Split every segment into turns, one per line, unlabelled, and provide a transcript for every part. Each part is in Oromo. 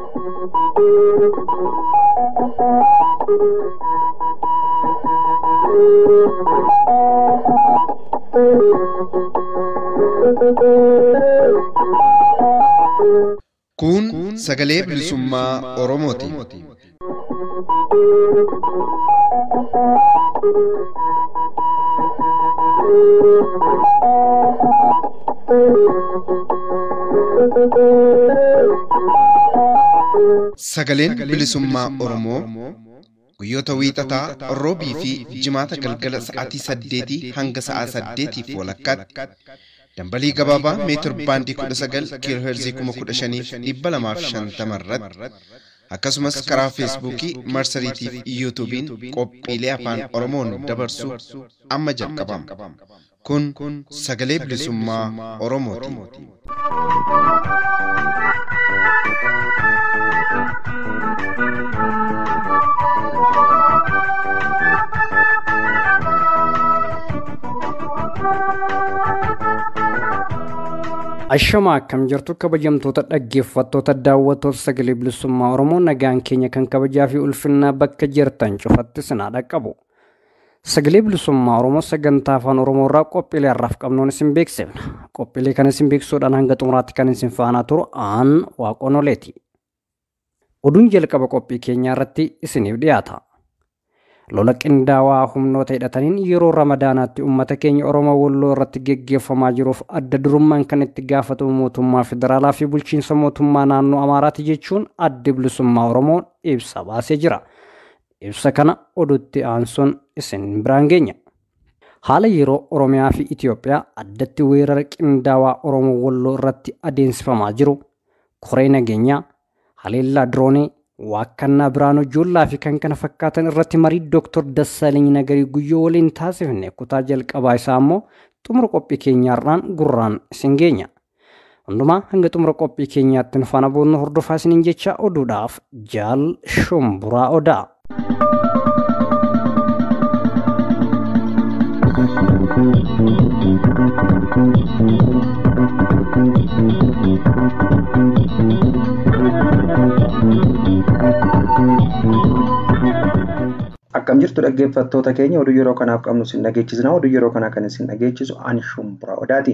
Kun sagalee bilisummaa Oromooti. Sagaleen bilisummaa Oromoo guyyoota wiixataa roobii fi jimaata galgala sa'aatii saddeetii hanga sa'aa saddeetiif walakkaatti dambalii gabaabaa meetir baandii kudha sagal kiiloo heerzii kuma kudha shaniif dhibba lamaaf shantama irratti akkasumas karaa feesbuukii marsariitii fi yuutuubiin qophiilee afaan oromoon dabarsu amma jalqabama kun sagalee bilisummaa oromooti.
Ashama akkam jirtu kabajamtoota dhaggeeffattoota daawwattoota sagalee bilisummaa Oromoo nagaan keenya kan kabajaa fi ulfinnaa bakka jirtan cufatti sinaa dhaqqabu. Sagalee bilisummaa Oromoo sagantaa afaan Oromoo irraa qophiilee har'aaf qabnuun isin beeksifna. Qophiilee kana isin beeksisuudhaan hanga xumuraatti kan isin faana turu aan waaqoon oleeti. Oduun jalqaba qophii keenyaa irratti isiniif dhiyaata. lola qindaawaa humnoota hidhataniin yeroo ramadaanaatti uummata keenya oromoo walloo irratti geggeeffamaa jiruuf adda durummaan kan itti gaafatamu mootummaa federaalaa fi bulchiinsa mootummaa naannoo amaaraati jechuun addi bilisummaa oromoo ibsa baasee jira ibsa kana oduutti aansuun isin biraan geenya haala yeroo oromiyaa fi itiyoophiyaa addatti weerara qindaawaa oromoo walloo irratti adeemsifamaa jiru koree nageenyaa haleellaa diroonii waakkannaa biraanoo joollaa fi kan kana fakkaatan irratti marii dooktor Dassaalany Nagarii guyyoo waliin taasifne kutaa jalqabaa isaa immoo xumura qophii keenyaarraan gurraan isin geenya. Hundumaa hanga xumura qophii keenyaatti nu faana boonnu hordofaa isiniin jecha oduudhaaf jaal shumburaa odaa.
Akkam jirtu dhaggeeffattoota keenya oduu yeroo kanaaf qabnu isin dhageechisna. Oduu yeroo kanaa kan isin dhageechisu ani shumburaa odaati.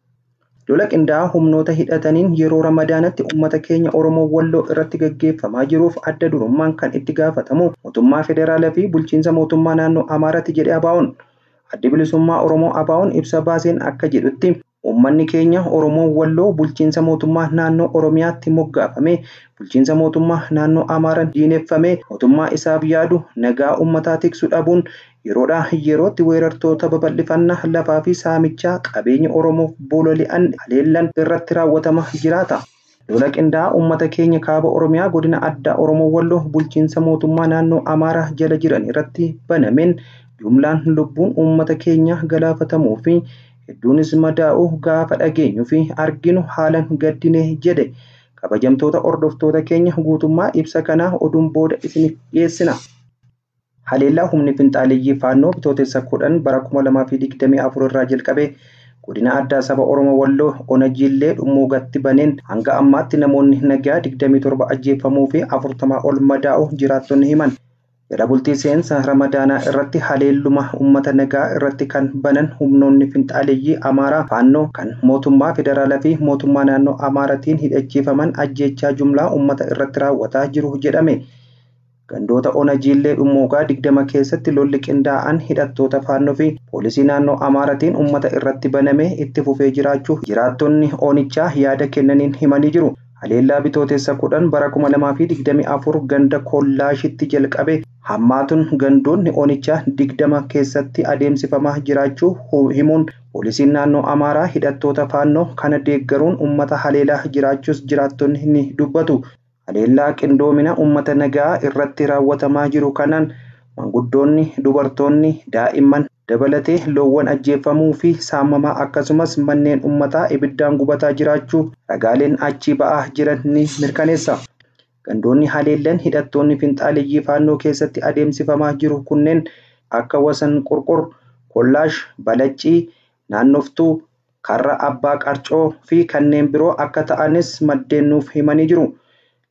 Lola qindaa'aa humnoota hidhataniin yeroo ramadaanatti uummata keenya Oromoo Walloo irratti gaggeeffamaa jiruuf adda durummaan kan itti gaafatamu mootummaa federaalaa fi bulchiinsa mootummaa naannoo Amaaraatti jedhe Abaa'oon. Addi bilisummaa Oromoo Abaa'oon ibsa baaseen akka jedhutti uummanni keenya Oromoo Walloo bulchiinsa mootummaa naannoo Oromiyaatti moggaafame bulchiinsa mootummaa naannoo Amaaraan diineffame mootummaa isaaf yaadu nagaa uummataa tiksuu dhabuun yeroodhaa yerootti weerartoota babal'ifannaa lafaa fi saamichaa qabeenya Oromoof bololi'an haleellan irratti raawwatama jiraata. Lola qindaa'aa uummata keenya kaaba Oromiyaa godina addaa Oromoo Walloo bulchiinsa mootummaa naannoo Amaaraa jala jiran irratti banameen jumlaan lubbuun uummata keenya galaafatamuu fi hedduunis madaa'uu gaafa dhageenyu fi arginu haalan gaddine jedhe. kabajamtoota hordoftoota keenya guutummaa ibsa kanaa oduun booda isiniif dhiyeessina. Haleellaa humni finxaaleeyyii faannoo bitootessa kudhan bara kuma lamaa fi digdamii afur irraa jalqabee godina addaa saba Oromoo Walloo Onajiillee dhummuugatti baneen hanga ammaatti namoonni nagaa digdamii torba ajjeefamuu fi afurtamaa ol madaa'u jiraattonni himan. Jala bultii seensa ramadaanaa irratti haleelluma uummata nagaa irratti kan banan humnoonni finxaaleeyyii Amaaraa faannoo kan mootummaa federaalaa fi mootummaa naannoo Amaaraatiin hidhachiifaman ajjeechaa jumlaa uummata irratti raawwataa jiru jedhame. Gandoota Onajiillee dhummuugaa digdama keessatti lolli qindaa'an hidhattoota faannoo fi poolisii naannoo Amaaraatiin uummata irratti banamee itti fufee jiraachuu jiraattonni Onichaa yaada kennaniin himanii jiru. Haleellaa bitootessa kudhan bara kuma lamaa fi digdamii afur ganda kollaashitti jalqabe hammaatuun gandoonni Onichaa digdama keessatti adeemsifamaa jiraachuu himuun poolisiin naannoo Amaaraa hidhattoota faannoo kana deeggaruun uummata haleelaa jiraachuus jiraattonni ni dubbatu. Haleellaa qindoomina uummata nagaa irratti raawwatamaa jiru kanaan manguddoonni, dubartoonni, daa'imman dabalatee loowwan ajjeefamuu fi saamamaa akkasumas manneen uummataa ibiddaan gubataa jiraachuu ragaaleen achii ba'aa jiran ni mirkaneessa. Gandoonni haleellan hidhattoonni finxaaleeyyii faannoo keessatti adeemsifamaa jiru kunneen akka wasan qurqur, kollaash, balaccii, naannoftuu, karra abbaa qarcoo fi kanneen biroo akka ta'anis maddeen nuuf himanii jiru.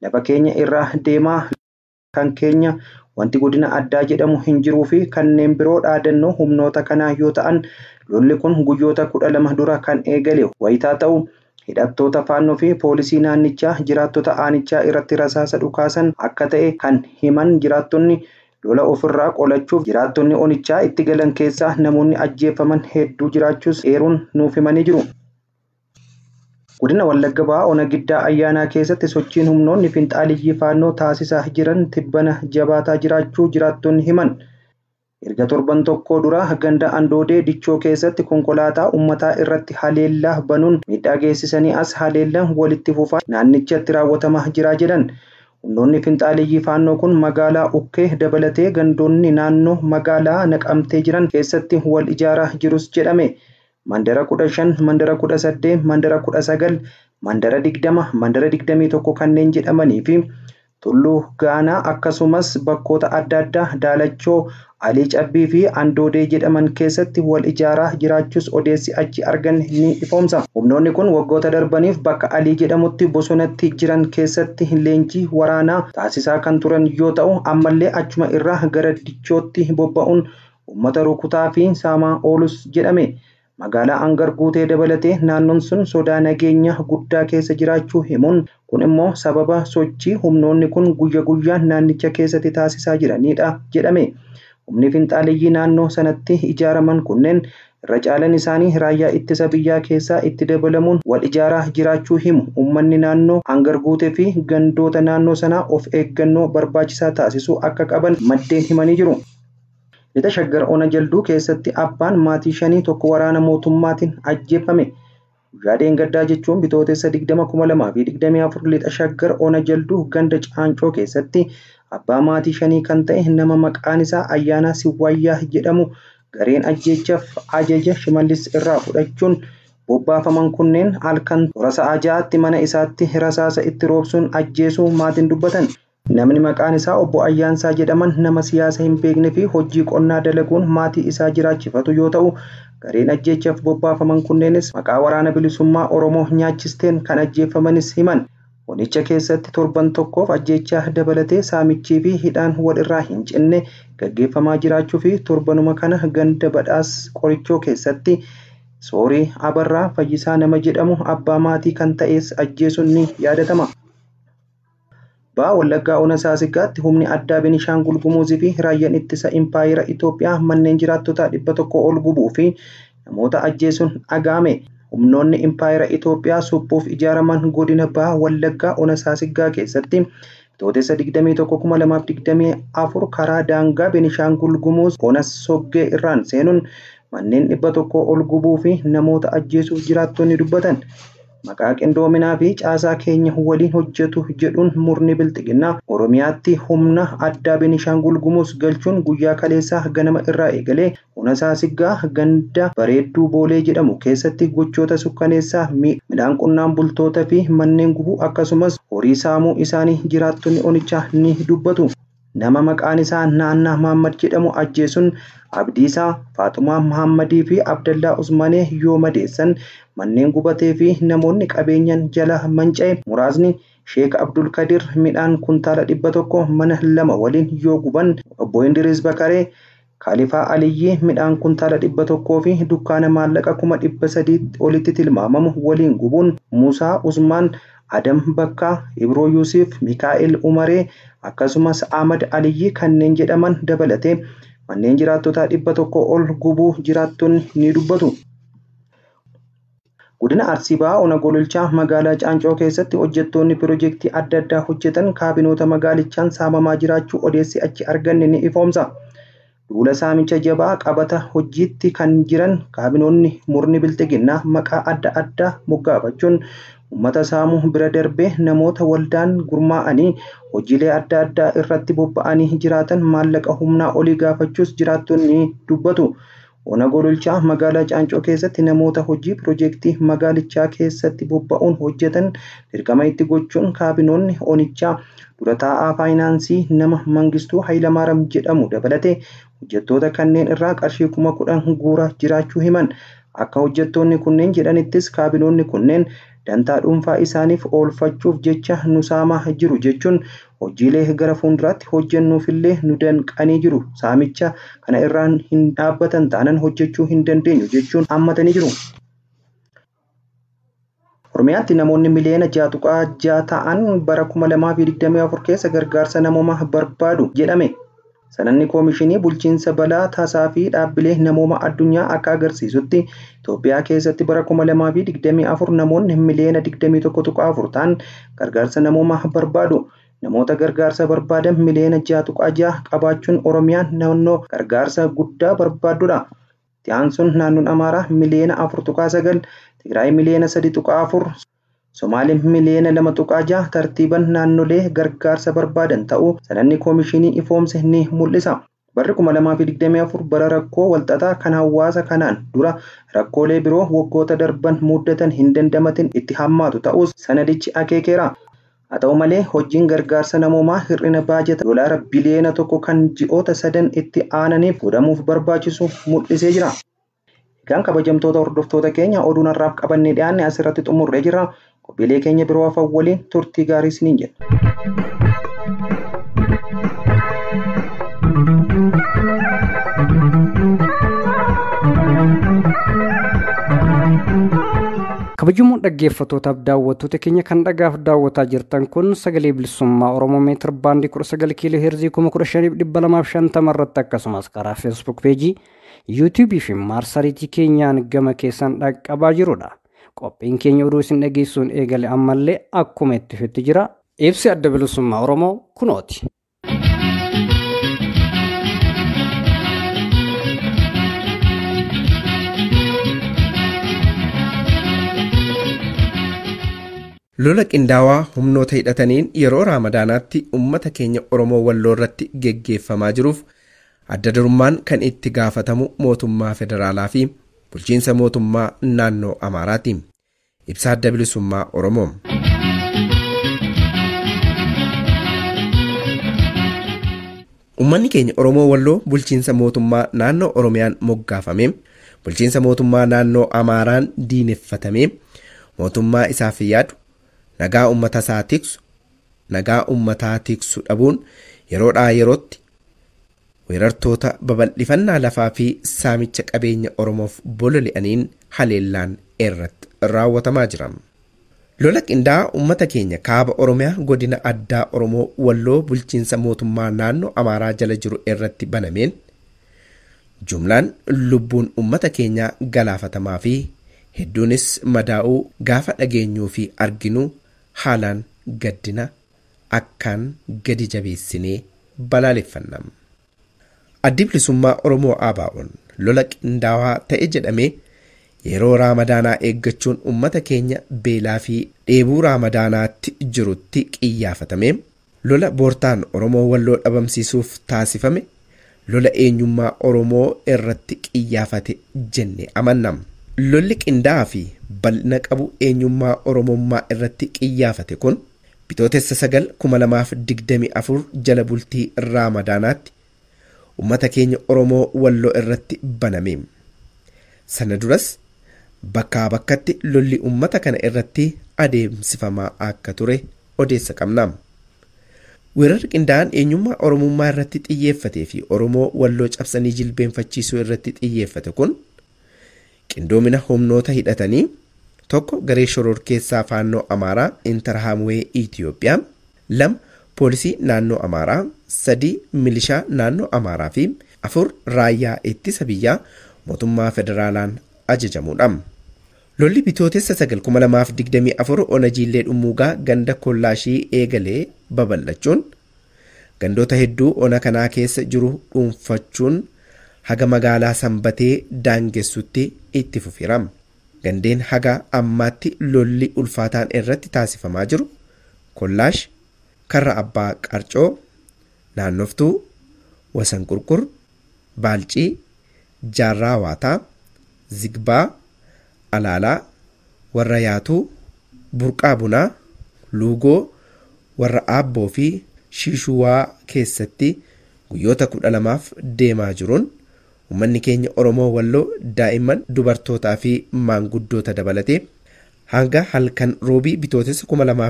lafa keenya irraa deemaa kan keenya wanti godina addaa jedhamu hin jiruu fi kanneen biroo dhaadannoo humnoota kanaa yoo ta'an lolli kun guyyoota kudha lama dura kan eegale wayitaa ta'u hidhattoota faannoo fi poolisii naannichaa jiraattota aanichaa irratti rasaasa dhukaasan akka ta'e kan himan jiraattonni lola ofirraa qolachuuf jiraattonni onichaa itti galan keessaa namoonni ajjeefaman hedduu jiraachuus eeruun nuuf himanii jiru. Godina Wallagga Ba'aa Ona Giddaa Ayyaanaa keessatti sochiin humnoonni finxaaliyyii faannoo taasisaa jiran tibbana jabaataa jiraachuu jiraattonni himan. Erga torban tokko dura ganda Andoodee Dichoo keessatti konkolaataa uummataa irratti haleellaa banuun miidhaa geessisanii as haleellaan walitti fufaa naannichatti raawwatamaa jira jedhan. Humnoonni finxaaliyyii faannoo kun magaalaa Ukkee dabalatee gandoonni naannoo magaalaa naqamtee jiran keessatti wal ijaaraa jirus jedhame. Mandara kudha shan, mandara kudha saddeet, mandara kudha sagal, mandara digdama, mandara digdamii tokko kanneen jedhamanii fi tulluu gaanaa akkasumas bakkoota adda addaa daalachoo alii cabbii fi andoodee jedhaman keessatti wal ijaaraa jiraachuus odeessi achi argan ni ifoomsa. Humnoonni kun waggoota darbaniif bakka alii jedhamutti bosonatti jiran keessatti leenjii waraanaa taasisaa kan turan yoo ta'u ammallee achuma irraa gara dichootti bobba'uun uummata rukutaa fi saamaa oolus jedhame. Magaalaa Angar guutee dabalatee naannoon sun sodaa nageenya guddaa keessa jiraachuu himuun kun immoo sababa sochii humnoonni kun guyya guyyaan naannicha keessatti taasisaa jiranidha jedhame. Humni finxaaliyyii naannoo sanatti ijaaraman kunneen irra caalan isaanii raayyaa ittisa biyyaa keessaa itti dabalamuun wal ijaaraa jiraachuu himu. Uummanni naannoo Angar guutee fi gandoota naannoo sanaa of eeggannoo barbaachisaa taasisuu akka qaban maddeen himanii jiru. Lixa shaggar ona jalduu keessatti abbaan maatii shanii tokko waraana mootummaatiin ajjeefame. Guyyaa dheengaddaa jechuun bitootessa 2024 lixa shaggar ona jalduu ganda caancoo keessatti abbaa maatii shanii kan ta'e nama maqaan isaa Ayyaanaa Siwwaayyaa jedhamu gareen ajjeechaaf ajaja shimallis irraa fudhachuun bobbaafaman kunneen halkan toora sa'a ja'aatti mana isaatti rasaasa itti roobsuun ajjeesuu maatiin dubbatan. Namni maqaan isaa obbo Ayyaansaa jedhaman nama siyaasa hin beekne fi hojii qonnaa dalaguun maatii isaa jiraachifatu yoo ta'u, gareen ajjeechaaf bobbaafaman kunneenis maqaa waraana bilisummaa Oromoo nyaachisteen kan ajjeefamanis himan. Onicha keessatti torban tokkoof ajjeechaa dabalatee saamichii fi hidhaan wal irraa hin cinne gaggeeffamaa jiraachuu fi torbanuma kana ganda badhaas qorichoo keessatti soorii abarraa fayyisaa nama jedhamu abbaa maatii kan ta'es ajjeesuun ni yaadatama. Ba'aa Wallaggaa Ona Saasiggaatti humni addaa Benishaangul Gumuzii fi raayyaan ittisa Impaayera Itoophiyaa manneen jiraattota dhibba tokko ol gubuu fi namoota ajjeesuun dhaga'ame. Humnoonni Impaayera Itoophiyaa suphuuf ijaaraman godina Ba'aa Wallaggaa Ona Saasiggaa keessatti bitootessa 21,2024 karaa daangaa Benishaangul Gumuz Ona Soggee irraan seenuun manneen dhibba tokko ol gubuu fi namoota ajjeesuuf jiraattonni dubbatan. Maqaa qindoominaa fi caasaa keenya waliin hojjetu jedhuun murni bilxiginnaa Oromiyaatti humna addaa Benishaangul Gumuz galchuun guyyaa kaleessaa ganama irraa eegalee Ona Saasiggaa ganda bareedduu boolee jedhamu keessatti gochoota sukkaneessaa midhaan qonnaan bultoota fi manneen gubuu akkasumas horii saamuu isaanii jiraattonni onichaa ni dubbatu. Nama maqaan isaa Naannaa Mahammad jedhamu ajjeesuun Abdiisaa, Faaxumaa Mahammadii fi Abdallaa Usmanee yoo madeessan manneen gubatee fi namoonni qabeenyaan jala manca'e muraasni Sheek Abdul Kadir midhaan kuntaala dhibba tokko mana lama waliin yoo guban obbo Indiriis Bakaree Kaalifaa Aliyyii midhaan kuntaala dhibba tokkoo fi dukkaana maallaqa kuma dhibba sadii olitti tilmaamamu waliin gubuun Muusaa Usmaan Adam Bakkaa, Ibroo Yuusuf, Mikaa'el Umaree akkasumas Ahmad Aliyyii kanneen jedhaman dabalatee manneen jiraattotaa dhibba tokko ol gubuu jiraattonni ni dubbatu. Godina Arsii Ba'aa Ona Gololchaa magaalaa Caancoo keessatti hojjettoonni piroojeektii adda addaa hojjetan kaabinoota magaalichaan saamamaa jiraachuu odeessi achi arganne ni ifoomsa. Duula saamicha jabaa qabata hojiitti kan jiran kaabinoonni murni bilxiginnaa maqaa adda addaa moggaafachuun uummata saamuu bira darbee namoota waldaan gurmaa'anii hojiilee adda addaa irratti bobba'anii jiraatan maallaqa humnaa olii gaafachuus jiraattonni dubbatu. Ona Gololchaa magaalaa Caancoo keessatti namoota hojii piroojeektii magaalichaa keessatti bobba'uun hojjetan dirqama itti gochuun kaabinoonni onichaa dura taa'aa faayinaansii nama Mangistuu Hayilamaariyaam jedhamu dabalatee hojjettoota kanneen irraa qarshii kuma kudhan guuraa jiraachuu himan. Akka hojjettoonni kunneen jedhanittis kaabinoonni kunneen dantaa dhuunfaa isaaniif oolfachuuf jecha nu saamaa jiru jechuun hojiilee gara fuulduraatti hojjennuufillee nu danqanii jiru. Saamicha kana irraan hin dhaabbatan taanaan hojjechuu hin dandeenyu jechuun hammatanii jiru. Oromiyaatti namoonni miliyoona ja'a tuqaa ja'a ta'an bara 2024 keessa gargaarsa namoomaa barbaadu jedhame. Sananni koomishinii bulchiinsa balaa tasaa fi dhaabbilee namooma addunyaa akka agarsiisutti Itoophiyaa keessatti bara 2024 namoonni miliyoona 21.4 ta'an gargaarsa namoomaa barbaadu. Namoota gargaarsa barbaadan miliyoona 6.6 qabaachuun Oromiyaan naannoo gargaarsa guddaa barbaadudha. Itti aansuun naannoon Amaaraa miliyoona 4.9, Tigraay miliyoona 3.4, Somaaleen miliyoona 2.6 tartiiban naannolee gargaarsa barbaadan ta'uu sananni koomishinii ifoomse ni mul'isa. Barri 2024 bara rakkoo walxaxaa kan hawaasa kanaan dura rakkoolee biroo waggoota darban muddatan hin dandamatin itti hammaatu ta'us sanadichi akeekeera. Haa ta'u malee hojiin gargaarsa namoomaa hir'ina baajata doolaara biliyoona tokko kan ji'oota sadan itti aananiif godhamuuf barbaachisu mul'isee jira. Egaan kabajamtoota hordoftoota keenya oduun har'aaf qabannee dhiyaanne asirratti xumurree jira. Qophiilee keenya biroo hafan waliin turtii gaarii isiniin jenna.
kabajamoo dhaggeeffattootaaf daawwattoota keenya kan dhagaaf daawwataa jirtan kun sagalee bilisummaa oromoo meetir baandii 19 kiiloo heerzii 15250 irratti akkasumas karaa feesbuuk peejii yuutuubii fi marsariitii keenyaan gama keessan dhaqqabaa jirudha. Qophiin keenya oduu isin dhageessuun eegale ammallee akkuma itti fufee jira. Ibsi adda bilisummaa oromoo kunooti.
lola qindaawaa humnoota hidhataniin yeroo raamadaanaatti ummata keenya oromoo walloo irratti geggeeffamaa jiruuf adda durummaan kan itti gaafatamu mootummaa federaalaa fi bulchiinsa mootummaa naannoo amaaraati ibsa adda bilisummaa oromoo. ummanni keenya oromoo walloo bulchiinsa mootummaa naannoo oromiyaan moggaafame bulchiinsa mootummaa naannoo amaaraan diineffatame mootummaa isaaf yaadu nagaa ummata isaa tiksu nagaa ummataa tiksu dhabuun yeroodhaa yerootti weerartoota babal'ifannaa lafaa fi saamicha qabeenya oromoof bololi'aniin haleellaan irratti raawwatamaa jira. lola qindaa'aa ummata keenya kaaba oromiyaa godina addaa oromoo walloo bulchiinsa mootummaa naannoo amaaraa jala jiru irratti banameen jumlaan lubbuun ummata keenyaa galaafatamaa fi hedduunis madaa'uu gaafa dhageenyuu fi arginuu haalaan gaddina akkaan gadi jabeessinee balaaleffanna. Addi bilisummaa Oromoo ABO'n lola qindaawaa ta'e jedhamee yeroo raamadaanaa eeggachuun ummata keenya beelaa fi dheebuu raamadaanaatti jirutti qiyyaafatame lola boortaan Oromoo walloo dhabamsiisuuf taasifame lola eenyummaa Oromoo irratti qiyyaafate jenne amanna. lolli qindaa'aa fi bal'ina qabu eenyummaa oromummaa irratti qiyyaafate kun bitootessa sagal kuma lamaaf digdami afur jala bultii raamadaanaatti ummata keenya oromoo walloo irratti baname sana duras bakkaa bakkatti lolli ummata kana irratti adeemsifamaa akka ture odeessa qabna. weerarri qindaa'aan eenyummaa oromummaa irratti xiyyeeffatee fi oromoo walloo cabsanii jilbeenfachiisuu irratti xiyyeeffate kun qindoomina humnoota hidhatanii tokko garee shororkeessaa faannoo amaaraa intarhaamwee itiyoophiyaa lama poolisii naannoo amaaraa sadii milishaa naannoo amaaraa fi afur raayyaa ittisa biyyaa mootummaa federaalaan ajajamuudha. lolli bitootessa sagal kuma lamaaf digdamii afur onajiillee dhummuugaa ganda kollaashii eegalee babal'achuun gandoota hedduu ona kanaa keessa jiru dhuunfachuun haga magaalaa sanbatee daangessutti itti fufeera. Gandeen haga ammaatti lolli ulfaataan irratti taasifamaa jiru kollaash karra abbaa qarcoo naannoftuu wasan qurqur baalcii jaarraa waataa zigbaa alaalaa warra yaatuu burqaa bunaa luugoo warra aabboo fi shiishuwaa keessatti guyyoota kudha lamaaf deemaa jiruun uummanni keenya Oromoo Walloo daa'imman dubartootaa fi maanguddoota dabalatee hanga halkan roobii bitootessa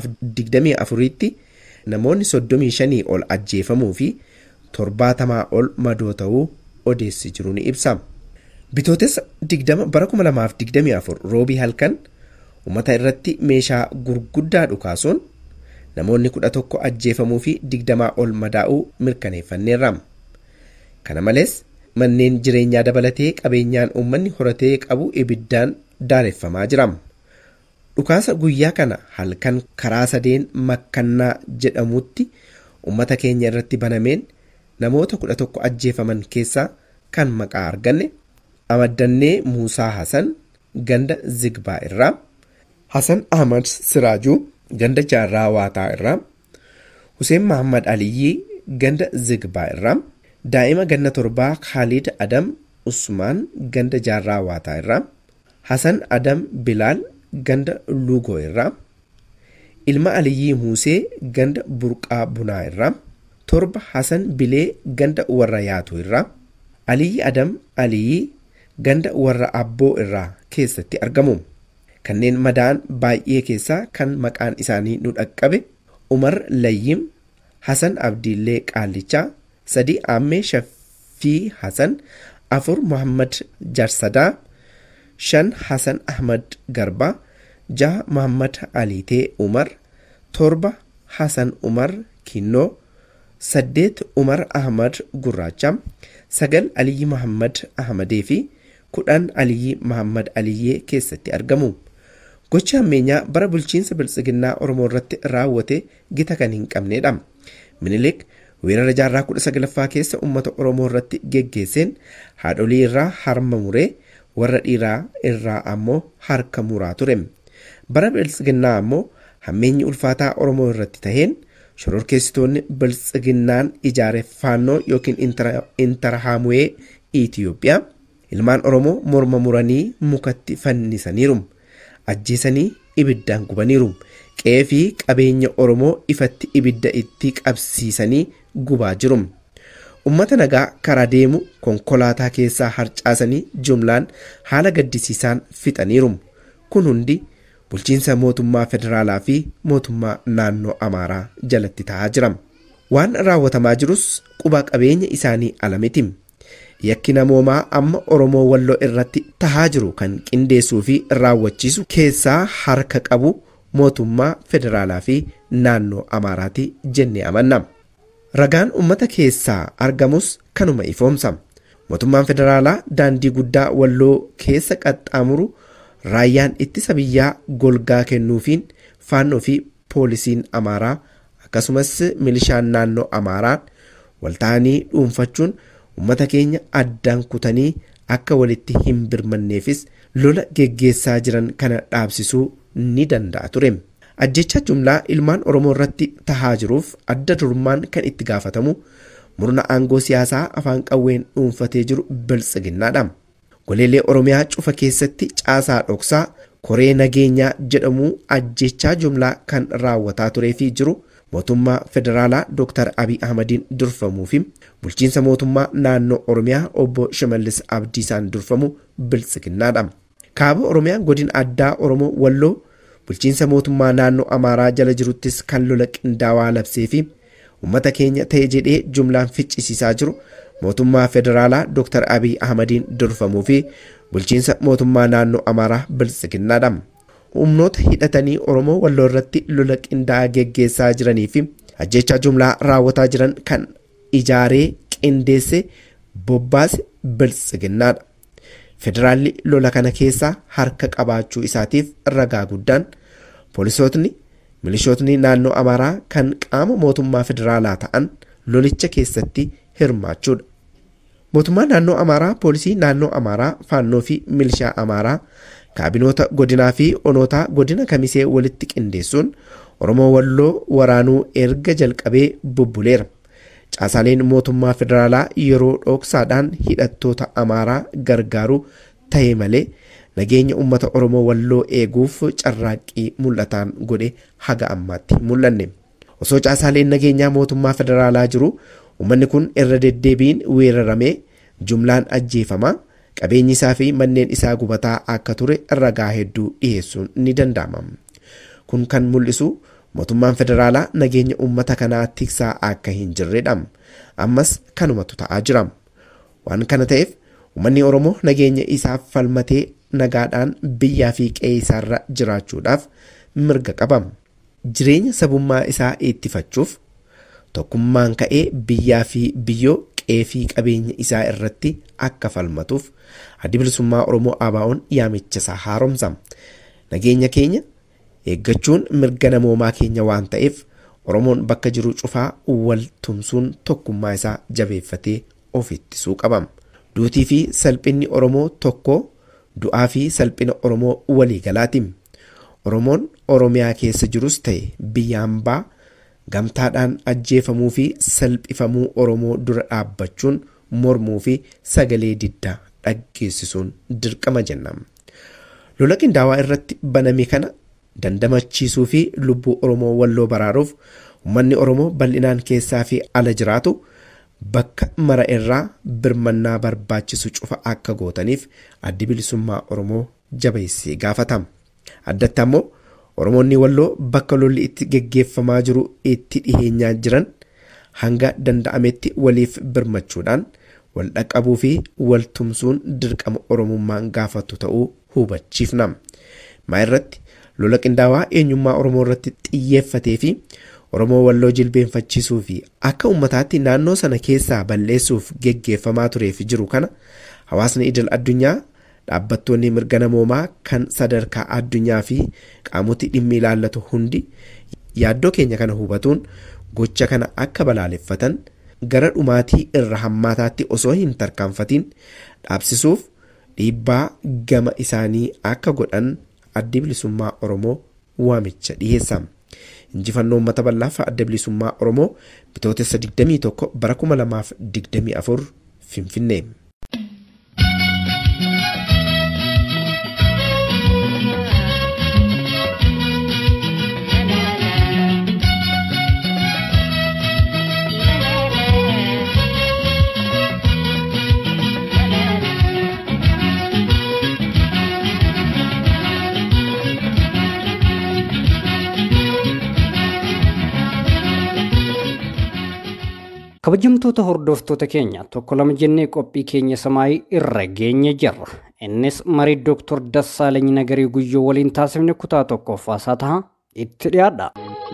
2024tti namoonni 35 ol ajjeefamuu fi torbaatamaa ol madoo ta'uu odeessi jiru ni ibsa. Bitootessa 20 bara 2024 roobii halkan uummata irratti meeshaa gurguddaa dhukaasuun namoonni 11 ajjeefamuu fi 20 ol madaa'uu mirkaneeffanneerra. Kana malees manneen jireenyaa dabalatee qabeenyaan uummanni horatee qabu ibiddaan daareffamaa jira. Dhukaasa guyyaa kana halkan karaa sadeen makkannaa jedhamutti uummata keenya irratti banameen namoota kudha tokko ajjeefaman keessaa kan maqaa arganne Amaddannee Muusaa Hasan ganda Zigbaa irraa Hasan Ahmad Siraajuu ganda Jaarraa Waataa irraa Hussein Mahammad Aliyyii ganda Zigbaa irraa daa'ima ganna torbaa Khalid Adam Usmaan ganda Jaarraa Waataa irraa Hasan Adam Bilaal ganda Lugoo irraa ilma Aliyyii Muusee ganda Burqaa Bunaa irraa torba Hasan Bilee ganda warra yaatu irraa Aliyyi Adam Aliyyi ganda warra abboo irraa keessatti argamu. Kanneen madaa'an baay'ee keessaa kan maqaan isaanii nu dhaqqabe Umar Layyim, Hasan Abdiillee Qaallichaa, sadii Aammee Shaffii Hasan, afur Muhammad Jarsadaa, shan Hasan Ahmad Garbaa, jaha Muhammad Aliitee Umar, torba Hasan Umar Kinnoo, saddeet Umar Ahmad Gurraacha, sagal Aliyyi Muhammad Ahmadee fi kudhan Aliyyi Muhammad Aliyyee keessatti argamu. Gochi hammeenyaa bara bulchiinsa biltsiginnaa Oromoo irratti raawwate gita kan hin qabnedha. Minilik weerara jaarraa kudha saglaffaa keessa uummata Oromoo irratti geggeesseen haadholii irraa harma muree warra dhiiraa irraa ammoo harka muraa ture. Bara biltsiginnaa ammoo hammeenyi ulfaataa Oromoo irratti taheen shororkeessitoonni biltsiginnaan ijaare faannoo yookiin intarhaamu'ee Itiyoophiyaa ilmaan Oromoo morma muranii mukatti fannisaniiru. Ajjeesanii ibiddaan gubaniiru. Qe'ee fi qabeenya Oromoo ifatti ibidda itti qabsiisanii gubaa jiru. Uummata nagaa karaa deemu konkolaataa keessaa harcaasanii jumlaan haala gaddisiisaan fixaniiru. Kun hundi bulchiinsa mootummaa federaalaa fi mootummaa naannoo Amaaraa jalatti ta'aa jira. Waan raawwatamaa jirus quba qabeenya isaanii ala miti. Yakki namoomaa amma Oromoo Walloo irratti tahaa jiru kan qindeessuu fi raawwachiisu keessaa harka qabu mootummaa federaalaa fi naannoo Amaaraati jennee amanna. Ragaan uummata keessaa argamus kanuma ifoomsa. Mootummaan federaalaa daandii guddaa Walloo keessa qaxxaamuru raayyaan ittisa biyyaa golgaa kennuufiin faannoo fi poolisiin Amaaraa akkasumas milishaan naannoo Amaaraa walta'anii dhuunfachuun uummata keenya addaan kutanii akka walitti hin birmanneefis lola geggeessaa jiran kana dhaabsisuu ni danda'a ture. Ajjecha jumlaa ilmaan Oromoo irratti tahaa jiruuf adda durummaan kan itti gaafatamu murna aangoo siyaasaa afaan qawween dhuunfatee jiru biltsiginnaadha. Goleelee Oromiyaa cufa keessatti caasaa dhoksaa koree nageenyaa jedhamu ajjechaa jumlaa kan raawwataa turee fi jiru mootummaa federaalaa Dr. Abiy Ahmadiin durfamuu fi bulchiinsa mootummaa naannoo Oromiyaa obbo Shimallis Abdiisaan durfamu biltsiginnaadha. Kaaba Oromiyaa godina addaa Oromoo Walloo bulchiinsa mootummaa naannoo Amaaraa jala jiruttis kan lola qindaawaa labsee fi uummata keenya ta'e jedhee jumlaan ficcisiisaa jiru mootummaa federaalaa Dr. Abiy Ahmadiin durfamuu fi bulchiinsa mootummaa naannoo Amaaraa biltsiginnaadha. humnoota hidhatanii Oromoo Walloo irratti lola qindaa'aa geggeessaa jiranii fi ajjechaa jumlaa raawwataa jiran kan ijaaree qindeesse bobbaase biltsiginnaadha. Federaalli lola kana keessaa harka qabaachuu isaatiif ragaa guddaan poolisootni milishootni naannoo Amaaraa kan qaama mootummaa federaalaa ta'an lolicha keessatti hirmaachuudha. Mootummaa naannoo Amaaraa, poolisii naannoo Amaaraa, faannoo fi milishaa Amaaraa kaabinoota godinaa fi onootaa godina kamisee walitti qindeessuun Oromoo Walloo waraanuu erga jalqabee bubbuleera. Caasaaleen mootummaa federaalaa yeroo dhoksaadhaan hidhattoota Amaaraa gargaaru ta'e malee nageenya uummata Oromoo Walloo eeguuf carraaqqii mul'ataan godhe haga ammaatti mul'anne. Osoo caasaaleen nageenyaa mootummaa federaalaa jiru uummanni kun irra deddeebiin weeraramee
jumlaan ajjeefamaa qabeenyi isaa fi manneen isaa gubataa akka ture ragaa hedduu dhiyeessuun ni danda'ama. Kun kan mul'isu mootummaan federaalaa nageenya uummata kanaa tiksaa akka hin jirredha. Ammas kanumatu ta'aa jira. Waan kana ta'eef uummanni Oromoo nageenya isaaf falmatee nagaadhaan biyyaa fi qe'ee isaarra jiraachuudhaaf mirga qaba. Jireenya sabummaa isaa ittifachuuf tokkummaan ka'ee biyyaa fi biyyoo qe'ee fi qabeenya isaa irratti akka falmatuuf addi bilisummaa Oromoo ABO'n yaamicha isaa haaromsa. Nageenya keenya eeggachuun mirga namoomaa keenya waan ta'eef Oromoon bakka jiru cufaa wal tumsuun tokkummaa isaa jabeeffatee of ittisuu qaba. Duutii fi salphinni Oromoo tokko du'aa fi salphina Oromoo waliigalaati. Oromoon Oromiyaa keessa jirus ta'e biyya hambaa gamtaadhaan ajjeefamuu fi salphifamuu Oromoo dura dhaabbachuun mormuu fi sagalee diddaa dhaggeessisuun dirqama jenna. Lola qindaawaa irratti baname kana dandamachiisuu fi lubbuu Oromoo walloo baraaruuf uummanni Oromoo bal'inaan keessaa fi ala jiraatu bakka mara irraa birmannaa barbaachisu cufa akka gootaniif addi bilisummaa Oromoo jabeessee gaafata. Addatti ammoo Oromoonni walloo bakka lolli itti geggeeffamaa jiru itti dhiheenyaa jiran hanga danda'ametti waliif birmachuudhaan wal dhaqqabuu fi wal tumsuun dirqama Oromummaan gaafatu ta'uu hubachiifna. Maa irratti lola qindaawaa eenyummaa Oromoo irratti xiyyeeffatee fi Oromoo walloo jilbeenfachiisuu fi akka uummataatti naannoo sana keessaa balleessuuf geggeeffamaa tureef jiru kana hawaasni idil addunyaa dhaabbattoonni mirga namoomaa kan sadarkaa addunyaa fi qaamoti dhimmi ilaallatu hundi yaaddoo keenya kana hubatuun gocha kana akka balaaleffatan gara dhumaatii irra hammaataatti osoo hin tarkaanfatiin dhaabsisuuf dhiibbaa gama isaanii akka godhan addi bilisummaa Oromoo waamicha dhiyeessa. Injifannoo uummata bal'aaf adda bilisummaa Oromoo bitootessa 21 bara 2024 Finfinnee.
kabajamtoota hordoftoota keenya tokko lama jennee qophii keenya samaayii irra geenye jirra innis marii dooktor Dassaalany Nagarii Guyyoo waliin taasifne kutaa tokkoffaasaa ta'a itti dhiyaadha.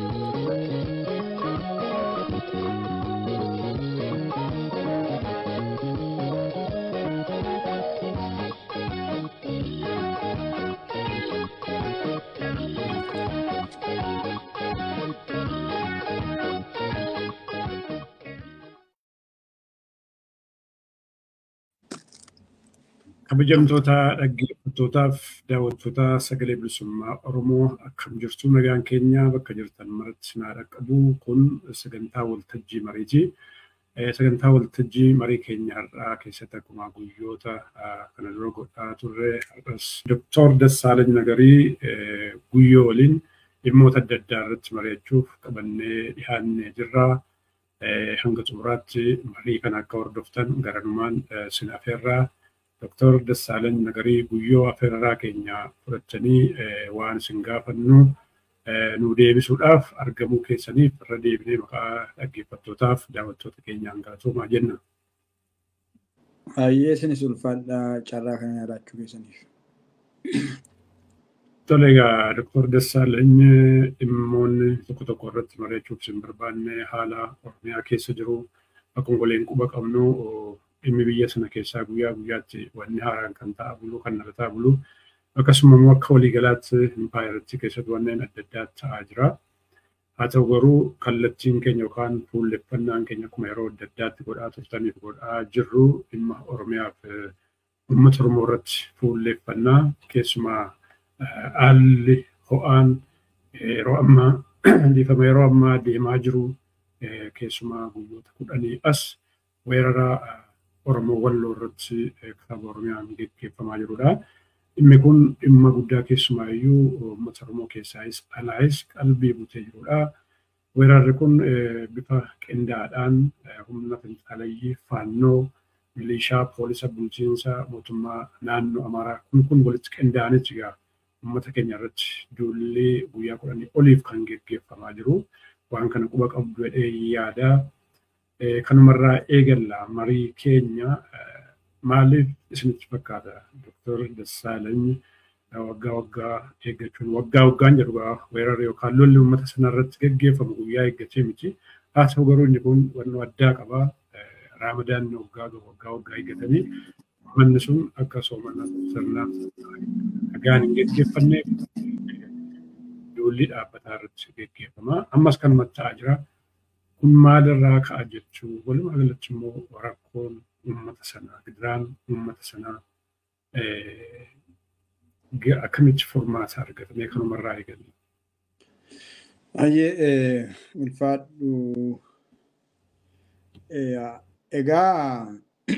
kabajamtoota dhaggeeffattootaaf daawwattoota sagalee bilisummaa Oromoo akkam jirtu nagaan keenya bakka jirtan maratti sinaa dhaqqabu kun sagantaa waltajjii mariiti. Sagantaa waltajjii marii keenya har'aa keessatti akkuma guyyoota kana dura godhaa turre har'as Dooktor Dassaalany Nagarii guyyoo waliin dhimmoota adda addaa irratti mari'achuuf qabannee dhiyaannee jirra. Hanga xumuraatti marii kana akka hordoftan garanumaan sin afeerraa. Dooktor Dassaalany Nagarii guyyoo afeerraa keenya fudhatanii waan isin gaafannu nu deebisuudhaaf argamuu keessaniif irra deebinee maqaa dhaggeeffattootaaf daawwattoota keenyaan galatoomaa jenna.
Baay'ee isinis ulfaadhaa carraa kana yaadachuu keessaniif.
Tole egaa Dooktor Dassaalany dhimmoonni tokko tokko irratti mari'achuuf isin barbaanne haala Oromiyaa keessa jiru akkuma goleen quba qabnu dhimmi biyya sana keessaa guyyaa guyyaatti wanni haaraan kan ta'a bulu kan nalataa bulu akkasuma immoo akka waliigalaatti impaayirratti keessatti wanneen adda addaa ta'aa jira. Haa ta'u garuu kallattiin keenya yookaan fuulleffannaan keenya akkuma yeroo adda addaatti godhaa turtaniif godhaa jirru dhimma Oromiyaaf uummata Oromoo irratti fuulleffannaa keessumaa haalli ho'aan yeroo ammaa dhiifama yeroo ammaa deemaa jiru keessumaa guyyoota kudhanii as weerara Oromoo walloo irratti kitaaba Oromiyaan gaggeeffamaa jirudha. Dhimmi kun dhimma guddaa keessumaayyuu uummata Oromoo keessaayis alaayis qalbii butee jirudha. Weerarri kun bifa qindaadhaan humna finxaalayyii faannoo milishaa, poolisa, bulchiinsa mootummaa naannoo Amaaraa kun kun walitti qindaa'anitti egaa uummata keenya irratti duullee guyyaa kudhanii oliif kan geggeeffamaa jiru. Waan kana quba qabdu jedhee yaada. Kanumarraa eegalla marii keenya maaliif isinitti fakkaata? Doktor Dassaalany waggaa waggaa eeggachuun waggaa waggaan jedhu weerara yookaan lolli uummata sana irratti geggeeffamu guyyaa eeggachee miti. Haa ta'u garuu inni kun wannoo addaa qabaa. Raamadaan waggaa waggaa waggaa eeggatanii manni sun akka soomana sirna nagaan hin geggeeffanne duulli dhaabbataa irratti geggeeffama. Ammas kan matta'aa jira. Kun maalirraa ka'a jechuu walumaa galatti immoo rakkoon uummata sanaa gidiraan uummata sanaa akkamitti furmaata argatame kanumarraa eegalle.
Baay'ee ulfaadhu. Egaa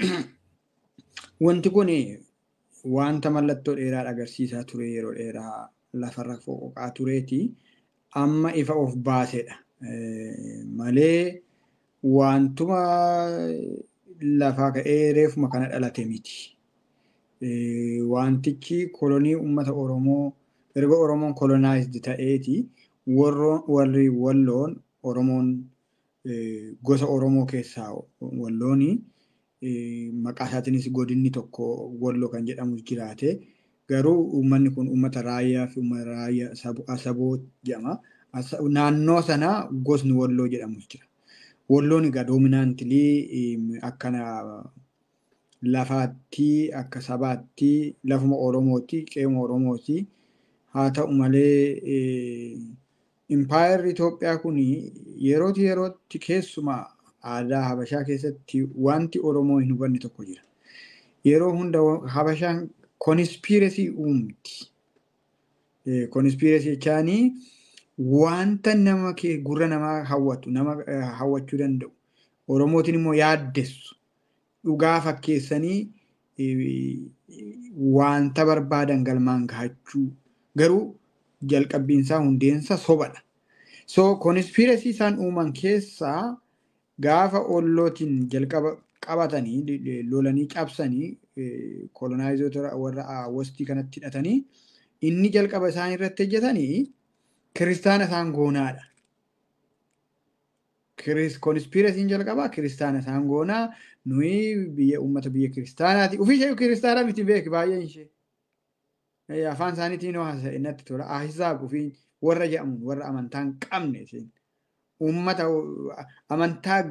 wanti kun wanta mallattoo dheeraa agarsiisaa ture yeroo dheeraa lafarra foqoqaa tureeti amma ifa of baasedha. Malee wantuma lafaa ka'ee reefuma kana dhalate miti. Wantichi kolonii uummata Oromoo erga Oromoon kolonaayizdii ta'eeti warri walloon Oromoon gosa Oromoo keessaa wallooni maqaa isaatiinis godinni tokko walloo kan jedhamu jiraate garuu uummanni kun uummata raayyaa fi uummata raayyaa saboo jedhama. Naannoo sana gosni walloo jedhamus jira. Walloon egaa doominaantilii akkana lafaatti akka sabaatti lafuma Oromooti qeema Oromooti. Haa ta'u malee impaayarri Itoophiyaa kun yerootti yerootti keessumaa aadaa Habashaa keessatti wanti Oromoo hin hubanne tokko jira. Yeroo hunda Habashaan konispiiresii uumti. Konispiiresii jechaanii wanta nama gurra namaa hawwatu nama hawwachuu danda'u. Oromootiin immoo yaaddessu. Dhugaa fakkeessanii wanta barbaadan galmaan gahachuu garuu jalqabbiinsaa hundeensa sobadha. So konispiiresii isaan uuman keessaa gaafa ollootiin jalqaba qabatanii lolanii cabsanii kolonaayizoota warra westii kanatti hidhatanii inni jalqaba isaan irratti hojjetanii kiristaana isaan goonaadha. Konispiiresiin jalqabaa kiristaana isaan goonaa nuyi biyya uummata biyya kiristaanaati. Ufii ishee kiristaanaa miti beeki baay'een ishee. Afaan isaaniitiin yoo haasa'e natti tola. Ahisaab ufii warra jedhamu warra amantaa hin qabne isheen. Uummata amantaa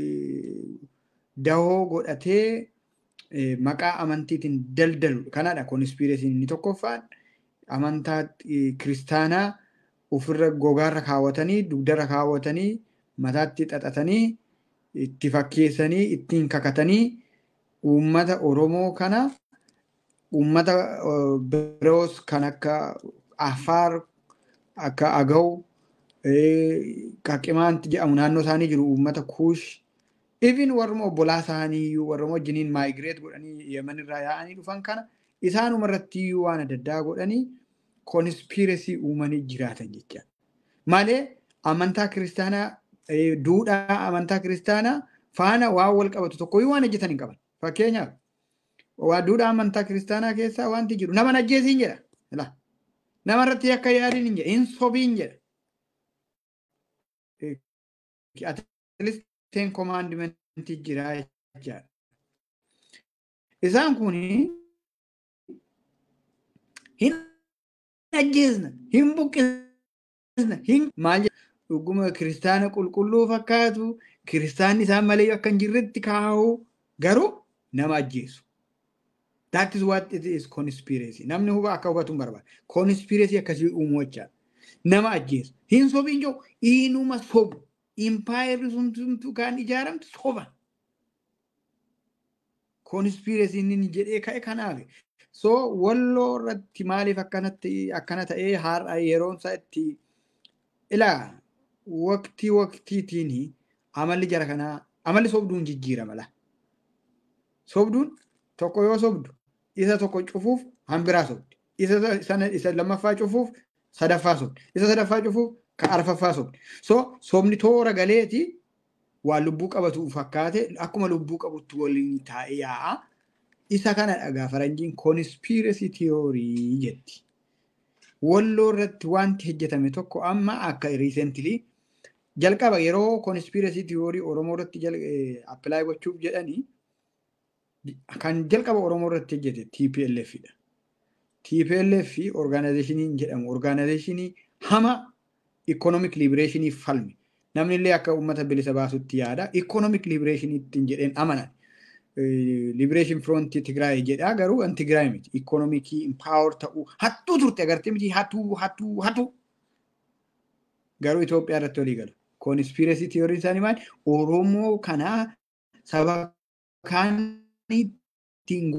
dahoo godhatee maqaa amantiitiin daldalu kanaadha konispiiresiin inni tokkoffaan amantaa kiristaanaa ofirra gogaarra kaawwatanii dugdarra kaawwatanii mataatti xaxatanii itti fakkeessanii ittiin kakatanii uummata Oromoo kana uummata biroos kan akka Afaar akka Agaw Qaqimaanti jedhamu naannoo isaanii jiru uummata Kuush Even warruma obbolaa isaanii iyyuu warruma wajjiniin maayigireet godhanii yeman irraa yaa'anii dhufan kana isaanuma irratti iyyuu waan adda addaa godhanii konispiiresii uumanii jiraatan jecha. Malee amantaa kiristaanaa duudhaa amantaa kiristaanaa faana waan wal qabatu tokkoyyuu waan hojjetan hin qaban. Fakkeenyaaf waa duudhaa amantaa kiristaanaa keessaa wanti jiru nama ajjeesiin jedha. Nama irratti akka yaadiin hin jedha. Hin sobiin jedha. ten commandmentii jira jechaadha. Isaan kun hin ajjeesna, hin buqqisna, hin maal dhuguma kiristaana qulqulluu fakkaatu, kiristaanni isaan malee akka hin jirretti kaa'u garuu nama ajjeesu. That is what it is conspiracy. Namni huba akka hubatu hin barbaada. Conspiracy akkasii uumuu jechaadha. Nama ajjeesu. Hin sobiin jiru inuma sobu. impaayerri sun kan ijaaramte soba. Konispiiresiin inni jedhee ka'e kanaaf. So walloo irratti maaliif akkanatti akkana ta'ee har'a yeroon isaa itti ilaa waqtii waqtiitiin amalli jara kanaa amalli sobduun jijjiirama la. Sobduun tokko yoo sobdu isa tokko cufuuf hambiraa sobdi. Isa lammaffaa cufuuf sadaffaa sobdi. Isa sadaffaa cufuuf ka arfaffaa sobdi. So sobni toora galeeti waan lubbuu qabatu fakkaate akkuma lubbuu qabutti waliin taa'ee yaa'a. Isa kana dhagaa faranjiin konspirasi tiyoorii jetti. Walloo irratti wanti hojjetame tokko amma akka riisentilii jalqaba yeroo konspirasi tiyoorii Oromoo irratti appilaay gochuuf jedhanii kan jalqaba Oromoo irratti hojjete TPLF dha. TPLF orgaanaayizeshiniin jedhamu orgaanaayizeshinii hama ikonomik libireeshinii falme. Namni illee akka uummata bilisa baasutti yaada. Ikonomik libireeshinii ittiin jedheen amanan. Liberation Front Tigraay jedhaa garuu an Tigraay miti. Ikonomikii impaawer ta'uu hattuu turte agartee miti hatuu hatuu hatuu. Garuu Itoophiyaa irratti walii gala. Konspirasii tiyooriin isaanii maali? Oromoo kanaa saba kaaniitiin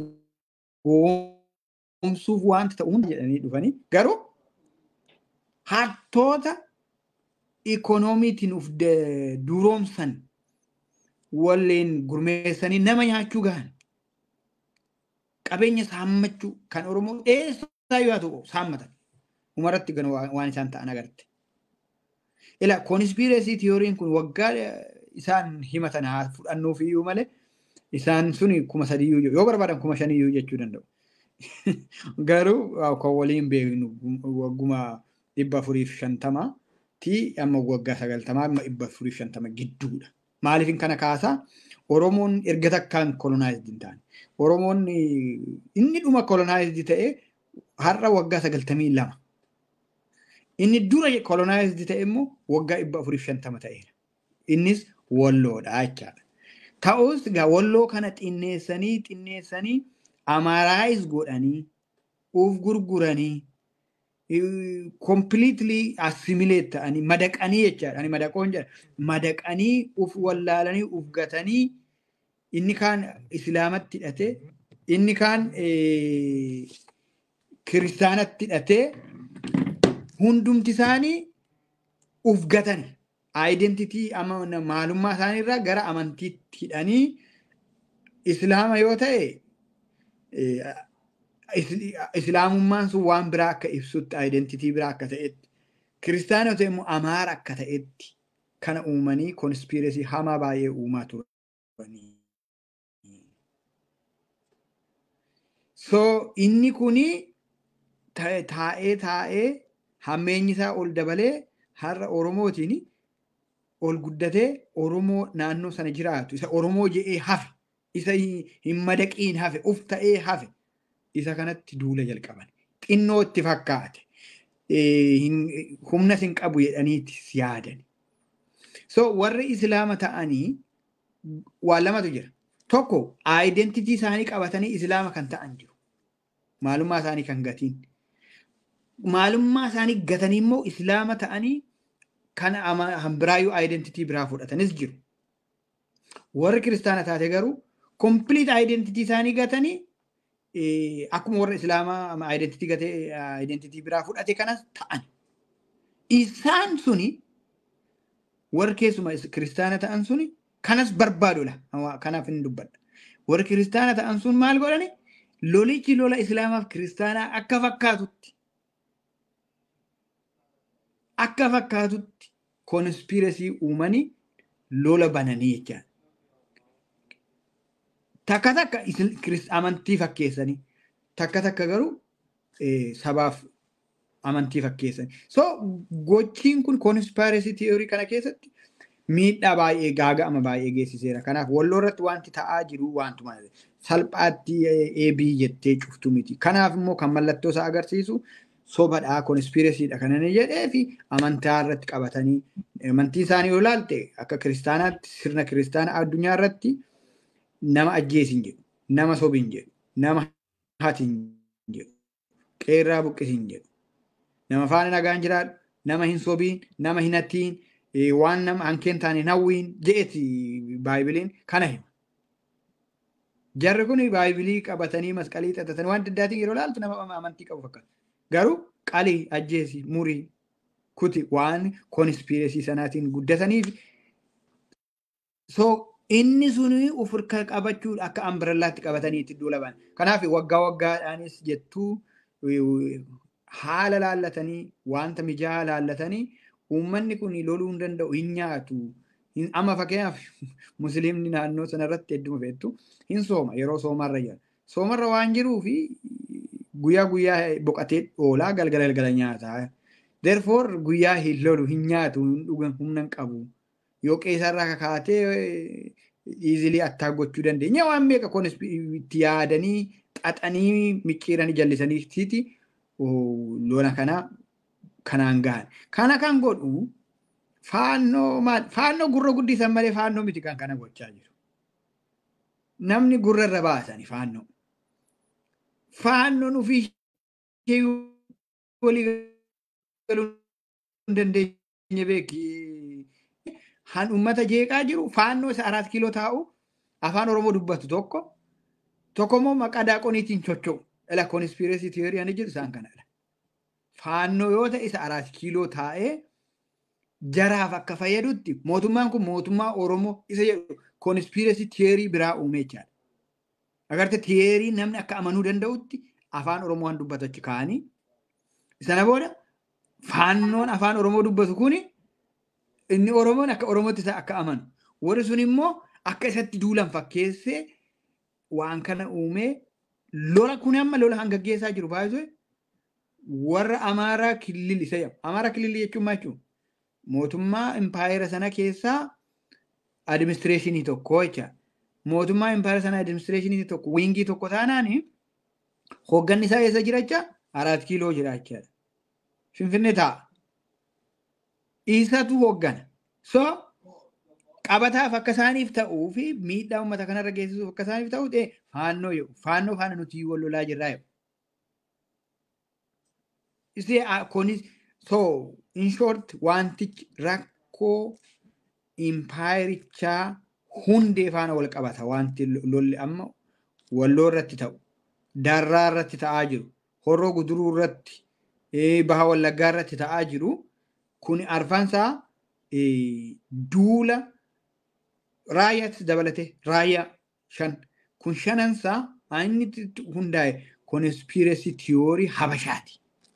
goomsuuf wanta ta'u hunda jedhanii dhufanii garuu hattoota ikoonomiitiin uf duroomsan walleen gurmeessanii nama nyaachuu gahan qabeenya saammachuu kan Oromoo eessaa yoo ta'u saammatan umarratti gan waan isaan ta'an agarte. Ila konspirasii tiyooriin kun waggaa isaan himatan haa fudhannuuf iyyuu malee isaan suni kuma sadiyyuu yoo barbaadan kuma shaniyyuu jechuu danda'u. Garuu kan waliin beeknu wagguma dhibba afuriif shantama ti amma waggaa sagaltamaa amma dhibba afuriif shantama gidduudha. Maaliifin kana kaasaa Oromoon erga takkaan kolonaayizdii hin taane. Oromoon inni dhuma kolonaayizdii ta'e har'a waggaa sagaltamii lama. Inni dura kolonaayizdii ta'e immoo waggaa dhibba afuriif shantama ta'eera. Innis walloodha jechaadha. Ta'us egaa walloo kana xinneessanii xinneessanii amaaraayiz godhanii uf gurguranii completely assimilate ta'anii madaqanii jechaadha. Ani madaqoon jedha. Madaqanii uf wallaalanii uf gatanii inni kaan islaamatti hidhatee inni kaan kiristaanatti hidhatee hundumti isaanii uf gatani. Aayidentitii maalummaa isaaniirraa gara amantiitti hidhanii islaama yoo ta'e islaamummaan sun waan biraa akka ibsutti aayidentitii biraa akka ta'etti kiristaanota immoo amaara akka ta'etti kana uumanii konspirasii hamaa baay'ee uumaa turanii. So inni kuni taa'ee taa'ee hammeenyi isaa ol dabalee har'a Oromootiin ol guddatee Oromoo naannoo sana jiraatu isa Oromoo je'ee hafe isa hin madaqiin hafe uf ta'ee hafe isa kanatti duula jalqaban xinnoo itti fakkaate humna hin qabu jedhaniitti yaadan. So warri islaama ta'anii waan lamatu jira. Tokko aayidentitii isaanii qabatanii islaama kan ta'an jiru. Maalummaa isaanii kan gatiin. Maalummaa isaanii gatanii immoo islaama ta'anii kan biraayyuu aayidentitii biraa fudhatanis jiru. Warri kiristaana taate garuu kompiliit aayidentitii isaanii gatanii akkuma warra islaamaa aayidentitii gatee aayidentitii biraa fudhate kanas ta'an. Isaan suni warri keessuma kiristaana ta'an suni kanas barbaadudha. Kanaaf hin dubbadha. Warri kiristaana ta'an sun maal godhani? Lolichi lola islaamaaf kiristaanaa akka fakkaatutti akka fakkaatutti konspirasii uumanii lola bananii jechaadha. Takka takka amantii fakkeessanii takka takka garuu sabaaf amantii fakkeessanii. So gochiin kun konspirasii tiyoorii kana keessatti miidhaa baay'ee gaaga'ama baay'ee geessiseera. Kanaaf walloo irratti wanti ta'aa jiru wantuma salphaatti eebii jettee cuftu miti. Kanaaf immoo kan mallattoo isaa agarsiisu sobadhaa konspirasiidha kan inni jedhee fi amantaa irratti qabatanii amantii isaanii yoo ilaalte akka kiristaanaatti sirna kiristaanaa addunyaa irratti nama ajjeesin jedhu nama sobin jedhu nama hatin jedhu qeerraa buqqisin jedhu nama faana nagaan jiraadhu nama hin sobiin nama hin hatiin waan nama hankeen taane hawwiin je'eti baaybiliin kana hima. Jarri kun baayibilii qabatanii masqalii xaxatanii waan addaatiin yeroo ilaaltu nama amantii qabu fakkaata. Garuu qalii ajjeesi murii kuti waan konspirasii sanaatiin guddataniif so inni suni uf hirka qabachuu akka ambirallaatti qabatanii itti duulaban. Kanaaf waggaa waggaadhaanis jettuu haala laallatanii wanta mijaa'aa laallatanii uummanni kun loluu hin danda'u hin nyaatu Amma fakkeenyaaf musliimni naannoo sanarratti hedduma beektu hin sooma yeroo soomarra jira. Soomarra waan jiruu fi guyyaa guyyaa boqatee oolaa galgala galgala nyaataa. Therefore guyyaa hin lolu hin nyaatu hin dhugan humna hin qabu. Yoo qeesarraa kakaatee iizilii attaa gochuu dandeenya. Waan meeqa kunis itti yaadanii xaxanii micciiranii jallisanii lola kana kanaan gahan. Kana kan godhu faannoo maal faannoo gurra guddisan malee faannoo miti kan kana gochaa jiru. Namni gurra irra baasani faannoo. Faannoon ofii walii galuu hin dandeenye beeki. Han uummata jeeqaa jiru faannoo isa araat kiiloo taa'u afaan Oromoo dubbatu tokko tokko immoo maqaa daaqoniitiin chocho'u. Ela konspireesii tiyooriyaa ni jiru isaan kanadha. Faannoo yoo ta'e isa araat kiiloo taa'ee jaraaf akka fayyadutti mootummaan kun mootummaa Oromoo isa jedhu konspireesii tiyoorii biraa uumee jechaadha. Agarte tiyoorii namni akka amanuu danda'utti afaan Oromoo waan dubbatu achi kaa'anii sana booda faannoon afaan Oromoo dubbatu kuni inni Oromoon akka Oromootti isa akka amanu warri sun immoo akka isatti duulan fakkeessee waan kana uumee lola kun amma lola hangaggeessaa jiru baay'isee warra Amaaraa kilil isa jedhamu. Amaaraa kilil jechuun maal jechuun mootummaa impaayera sana keessaa adiministireeshinii tokko jecha. Mootummaa impaayera sana adiministireeshinii tokko wiingii tokko taanaan hoogganni isaa eessa jira jecha araat kiiloo jira jechaadha. Finfinnee taa'a. Isatu hooggana. So qabataaf akka isaaniif ta'uu fi miidhaa uummata kanarra geessisuuf akka isaaniif ta'u ta'e faannoo jedhu faannoo faana nuti wal lolaa jirraa jedhu. Isee kunis so in short wantichi rakkoo impaayerichaa hundee faana wal qabata wanti lolli amma walloo irratti ta'u darraa irratti ta'aa jiru horroo guduruu irratti baha wallaggaa irratti ta'aa jiru kun arfansaa duula raayyaatti dabalate raayyaa shan kun shanansaa inni hundaa'e konspireesii tiyoorii habashaati.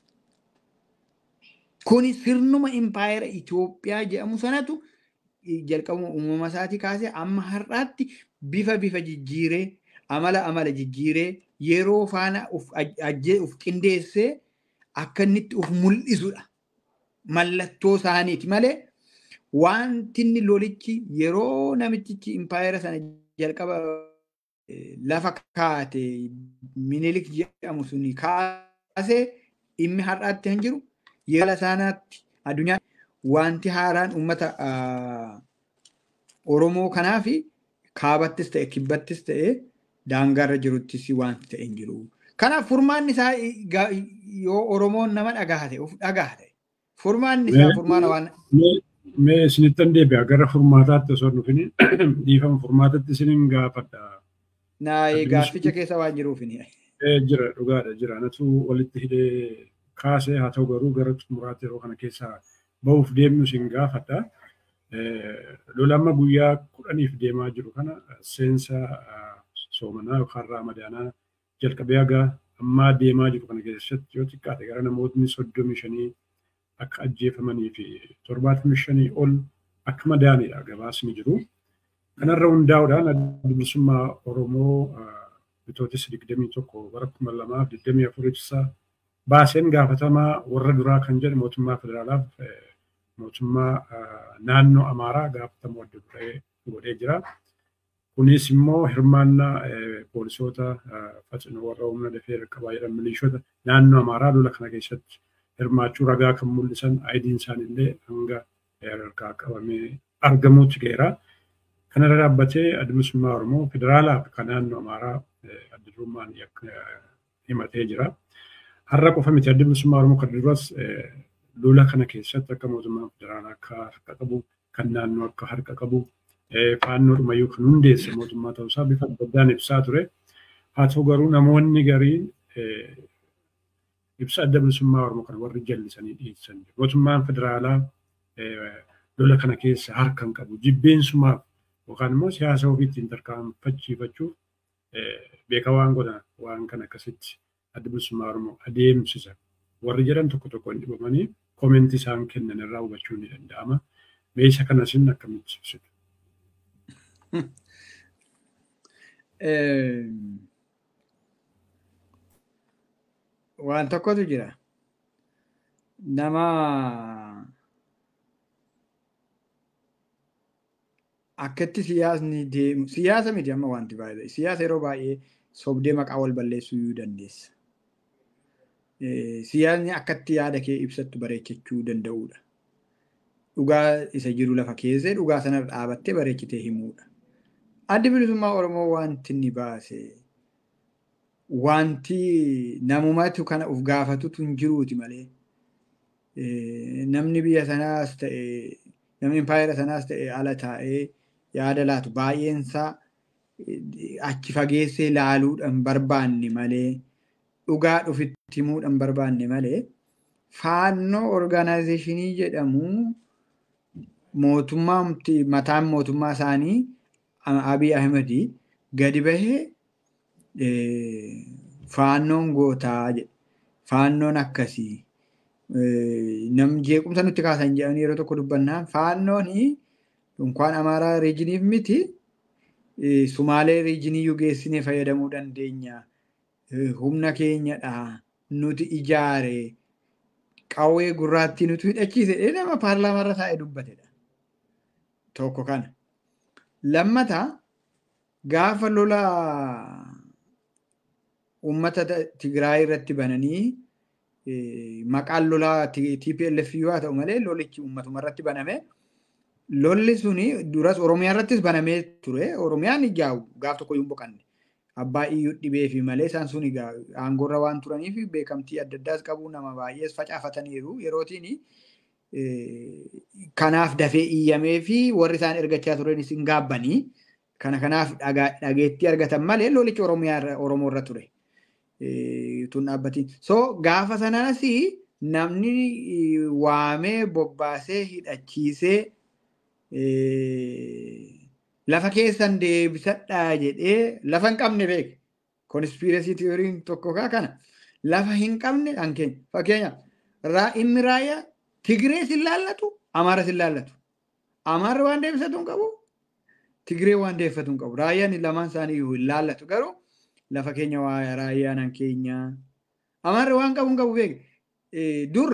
Kuni sirnuma impaayera Itoophiyaa jedhamu sanatu jalqabuma uumama isaatii kaasee amma har'aatti bifa bifa jijjiiree amala amala jijjiiree yeroo faana uf qindeessee akka inni uf mul'isudha. Mallattoo isaaniiti malee wanti inni lolichi yeroo namichichi impaayera sana jalqaba lafa kaate minilik jedhamu suni kaasee dhimmi har'aatti hin jiru. Yeroo isaanaatti addunyaa wanti haaraan uummata Oromoo kanaa fi kaabattis ta'e kibbattis ta'e daangaarra jiruttis wanti ta'e hin jiru. Kanaaf furmaanni isaa yoo Oromoon nama dhagaa ta'e of dhagaa ta'e furmaanni isaa furmaana waan.
Mee isinittan deebi'a gara furmaataatti osoo dhufin dhiifama furmaatatti isinin gaafadha.
Naayee gaafficha keessa waan jiruufini.
Jira dhugaadha jira natu walitti hidhee kaasee haa ta'u garuu gara xumuraatti yeroo kana keessaa bahuuf deemnu isin gaafadha. Lolamma guyyaa kudhaniif deemaa jiru kana seensa soomanaa yookaan raamadaanaa jalqabee haga ammaa deemaa jiru kana keessatti yoo xiqqaate gara namootni soddomii shanii akka ajjeefamanii fi torbaatamii shanii ol akka madaanidha gabaasni jiru. Kanarra hundaa'uudhaan adda bilisummaa Oromoo bitootis digdamii tokko bara kuma lamaaf digdamii afur ibsa baaseen gaafatamaa warra duraa kan jedhe mootummaa federaalaaf mootummaa naannoo Amaaraa gaafatamu adda duree godhee jira. Kunis immoo hirmaannaa poolisoota faxinoo warra humna dafee qaqqabaa jedhan milishoota naannoo Amaaraa lola kana keessatti hirmaachuu ragaa kan mul'isan aayidiin isaaniillee hanga harkaa qabamee argamuutti ga'eera. Kanarra dhaabbatee adda bilisummaa Oromoo federaalaa fi kan naannoo Amaaraa adda durummaan himatee jira. Har'a qofa miti adda bilisummaa Oromoo kan duras lola kana keessatti akka mootummaan federaalaa akka harka qabu kan naannoo akka harka qabu faannoo dhumayyuu kan hundeesse mootummaa ta'uusaa bifa adda addaan ibsaa ture. Haa ta'u garuu namoonni gariin ibsa adda bilisummaa Oromoo kan warri jallisanii dhiyeessan jiru. Mootummaan federaalaa lola kana keessa harka hin qabu. Jibbeensumaaf yookaan immoo siyaasa ofii ittiin tarkaanfachiifachuuf beeka waan godhan waan kana akkasitti adda bilisummaa Oromoo adeemsisa. Warri jedhan tokko tokko hin dhibamanii koomentii isaan kennan irraa hubachuu ni danda'ama. Meeshaa kana isin akkamitti ibsitu?
Waan tokkotu jira. Nama akkatti siyaasni deemu siyaasa miti amma wanti baay'ee siyaasa yeroo baay'ee sobdee maqaa wal balleessuu iyyuu dandeessa. Siyaasni akkatti yaada kee ibsattu bareechachuu danda'udha. Dhugaa isa jiru lafa keessee dhugaa sanarra dhaabattee bareechitee himuudha. Addi bilisummaa Oromoo wanti inni baase wanti namumatu kana uf gaafatutu hin jiruuti malee namni biyya sanaas ta'e namni impaayera sanaas ta'e ala taa'ee yaada laatu baay'eensaa achi fageessee laaluudhaan barbaanne malee dhugaa dhufitti himuudhaan barbaanne malee faannoo orgaanaayizeeshinii jedhamu mootummaa mataan mootummaa isaanii Abiy Ahmedii gadi bahee faannoon gootaa jedhe faannoon akkasii nam jeequmsa nutti kaasan jedhanii yeroo tokko dubbannaan faannoon dunkaan amaaraa riijiniif miti sumaalee riijiniyyuu geessinee fayyadamuu dandeenya humna keenyadha nuti ijaare qawwee gurraattii nuti hidhachiise nama paarlaamaarra taa'ee dubbatedha tokko kana lammata gaafa lola uummata Tigraay irratti bananii maqaan lolaa TPLF yoo ta'u malee lolichi uummatuma irratti baname lolli suni duras Oromiyaa irrattis banamee ture Oromiyaan ijaa'u gaaf tokko hin boqanne abbaa iyyuu dhibee fi malee isaan sun aangorra waan turaniif beekamtii adda addaas qabu nama baay'ees facaafataniiru yerootiin kanaaf dafee iyyamee fi warri isaan ergachaa turanis hin gaabbanii kana kanaaf dhageettii argatan malee lolichi Oromiyaa Oromoo irra ture. tun dhaabbatiin. So gaafa sanaas namni waamee bobbaasee hidhachiisee lafa keessan deebisadhaa jedhee lafa hin qabne beeke. Konspiirasii tiyooriin tokko kaa kana lafa hin qabne kan keenya. Fakkeenyaaf inni raayyaa Tigree sin laallatu Amaara sin laallatu. Amaarri waan deebisatu hin qabu Tigree waan deebifatu hin qabu. Raayyaan lamaan isaanii hin laallatu garuu lafa keenya waa raayyaanan keenya. Amaarri waan qabu hin qabu beeke. Dur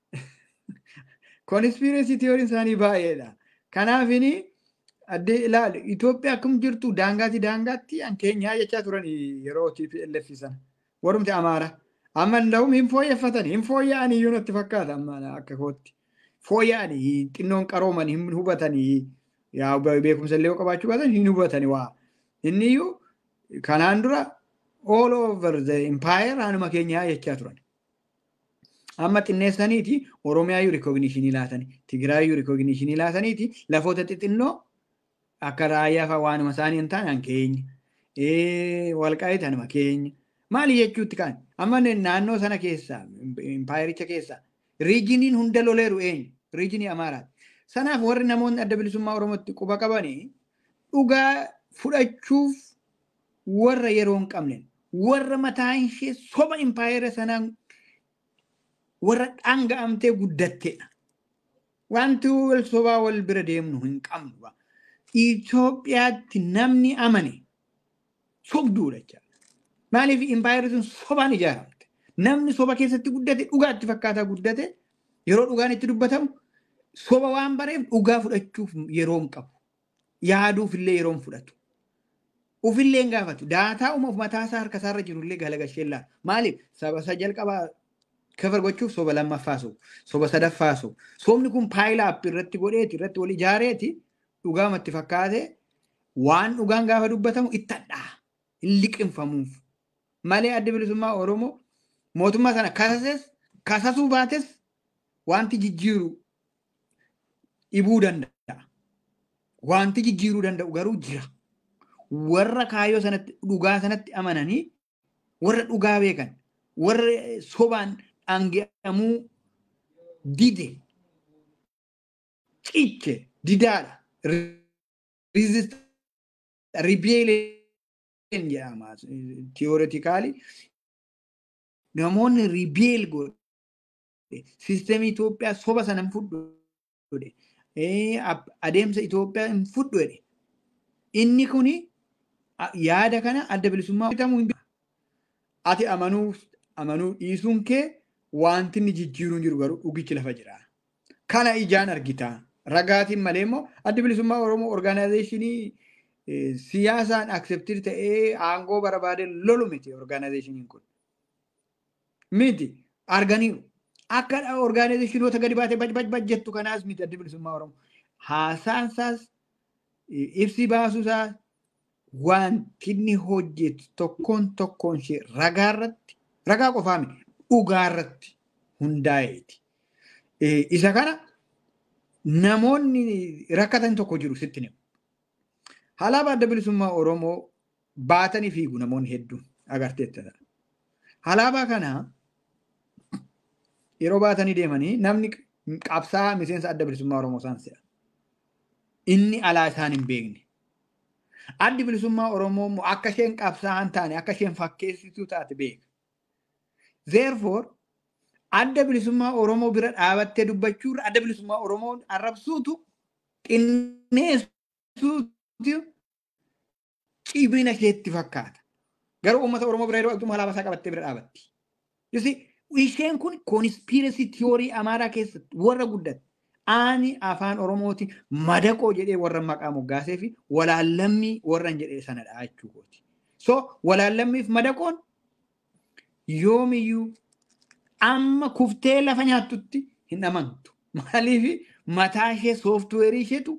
konspiirasii tiyooriin isaanii baay'eedha. Kanaafini addee ilaali Itoophiyaa akkam jirtu daangaatti daangaatti an keenyaa jechaa turan yeroo TPLF sana. Warumti Amaara. Amma nda'um hin fooyyeffatan hin fooyya'an iyyuu natti fakkaata amma akka kootti. Fooyya'an xinnoon qarooman hin hubatanii yaa beekumsa illee qabaachuu baatan hin hubatani waa. Inni iyyuu kanaan dura all over the empire anuma keenyaa jechaa turan. Amma xinneessaniiti Oromiyaayyuu rikogniishinii laatanii Tigraayyuu rikogniishinii laataniiti lafoota xixinnoo akka raayyaa fa'aa waanuma isaanii hin taane an keenya. Walqaayita anuma keenya. Maali jechuutti kaan amma naannoo sana keessaa impaayericha keessaa riijiniin hunda loleeru eenyu riijinii Amaaraati. Sanaaf warri namoonni adda bilisummaa Oromootti quba qabanii dhugaa fudhachuuf warra yeroo hin qabne warra mataan ishee soba impaayera sanaan warra dhanga'amtee guddatteedha. Wanti wal sobaa wal bira deemnu hin qabnu. Itoophiyaatti namni amane sobduudha jechaadha. Maaliif impaayerri sun sobaan ijaaramte? Namni soba keessatti guddate dhugaatti fakkaataa guddate yeroo dhugaan itti dubbatamu soba waan bareef dhugaa fudhachuuf yeroo hin qabu. Yaaduuf illee yeroo hin fudhatu. Ufillee hin gaafatu. Daataa uuma mataasaa harka isaarra jirullee galagashee laata. Maaliif saba isa jalqabaa kafar gochuuf soba lammaffaa sobu. Soba sadaffaa sobu. Sobni kun paayilaap irratti godheeti irratti wal ijaareeti dhugaamatti fakkaate waan dhugaan gaafa dubbatamu itti hadhaa. Hin liqinfamuuf. Malee adda bilisummaa Oromoo mootummaa sana kasases kasasuu baates wanti jijjiiru dhibuu danda'a. Wanti jijjiiruu danda'u garuu jira. Warra kaayyoo sanatti dhugaa sanatti amananii warra dhugaa beekan warra sobaan dhange'amuu dide ciche didaadha. Ribeeleen jedhama tiyooretiikaali. Namoonni ribeel godhe siistemii Itoophiyaa soba sana fudhu godhe adeemsa Itoophiyaa hin fudhu jedhe. Inni kuni yaada kana adda bilisummaa bitamuu hin Ati amanuu amanuu dhiisuun kee wanti inni jijjiiruun jiru garuu dhugichi lafa jira. Kana ijaan argita. Ragaatiin malee immoo adda bilisummaa Oromoo orgaanaayzeeshinii siyaasaan akseptir ta'ee aangoo barbaade lolu miti orgaanaayzeeshiniin kun. Miti arganiiru. Akka orgaanaayzeeshinoota gadi baatee baj baj baj jettu kanaas miti adda bilisummaa Oromoo. Haasaan isaas ibsi baasuusaas wanti inni hojjetu tokkoon tokkoon ishee ragaa irratti ragaa qofaa miti dhugaa irratti hundaa'eeti. Isa kana namoonni rakkatan tokko jiru sitti himu. Alaabaa adda bilisummaa Oromoo baatanii fiigu namoonni hedduun agarteetta. Alaabaa kana yeroo baatanii deemanii namni qabsaa miseensa adda bilisummaa Oromoo isaan se'a. Inni alaa isaan hin beekne. Addi bilisummaa Oromoo immoo akka isheen qabsaa hin taane akka isheen fakkeessituu taate beeka. Therefore adda bilisummaa Oromoo bira dhaabattee dubbachuurra adda bilisummaa Oromoo arrabsuutu xinneessuutu cimina isheetti fakkaata. Garuu uummata Oromoo bira yeroo dhaqxu alaabaa isaa qabattee bira dhaabatti. Isheen kun koonispiirasii tiyoorii Amaaraa keessatti warra guddate. Ani afaan Oromooti madaqoo jedhee warra maqaa moggaasee fi walaallammii warran jedhee sanadha jechuukooti. So walaallammiif madaqoon yoomiyyuu amma kuftee lafa nyaattutti hin amantu. Maaliif mataa ishee sooftuweerii isheetu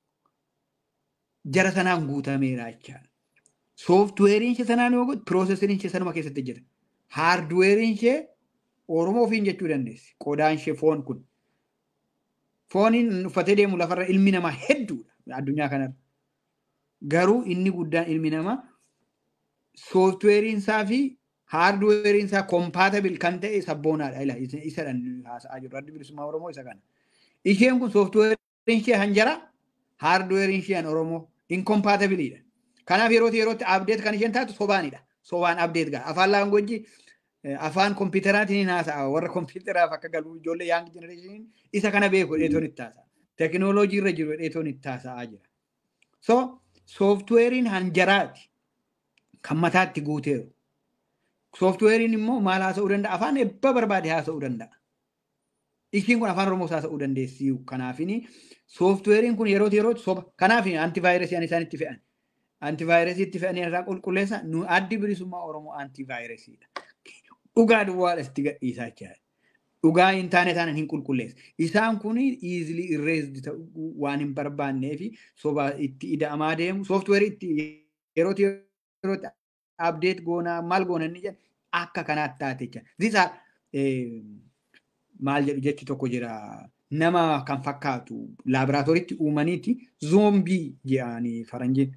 jara sanaan guutameera jechaadha. Sooftuweeriin ishee sanaan yoo godhu pirooseseriin ishee sanuma keessatti hojjeta. Haardweeriin ishee Oromoo ofiin jechuu dandeessi. Qodaan ishee foon kun. Fooniin uffatee deemu lafarra ilmi namaa hedduudha addunyaa kanarra. Garuu inni guddaan ilmi namaa sooftuweeriin isaa fi haardweeriin isaa kompaatabil kan ta'e sabboonaadha. Isa haasa'aa jiru. Addi bilisummaa Oromoo isa kana. Isheen kun sooftuweeriin ishee hanjara haardweeriin ishee Oromoo inkompaatabiliidha. Kanaaf yerootti yerootti abdeet kan isheen taatu sobaanidha. Sobaan abdeet ga'a. Afaan laangojii afaan kompiitaraatiin hin haasa'a. Warra kompiitaraaf akka galu ijoollee yaang jenereeshiniin isa kana beeku dheetoon itti haasa'a. Tekinooloojii irra jiru dheetoon itti haasa'aa jira. So sooftuweeriin hanjaraati kan mataatti guuteeru. Sooftuweeriin immoo maal haasa'uu danda'a? Afaan ebba barbaade haasa'uu danda'a. Ishiin kun afaan Oromoos haasa'uu dandeessi. Kanaafini sooftuweeriin kun yerootti yerootti soba. Kanaaf antivaayirasii ani isaan itti fe'an. Antivaayirasii itti fe'anii irraa qulqulleessa nu addi bilisummaa Oromoo antivaayirasiidha. Dhugaa duwwaadha itti gadhiisaa jira. Dhugaa hin taane taane hin qulqulleessa. Isaan kun easily erased ta'uu waan hin barbaannee fi soba itti ida'amaa deemu. Sooftuweerii itti yerootti yerootti abdeet goonaa maal goona inni jedhu akka kanaatti taate jecha. These are maal jedhu jechi tokko jira. Nama kan fakkaatu laaboraatooriitti uumaniiti zoombii jedhanii faranjiin.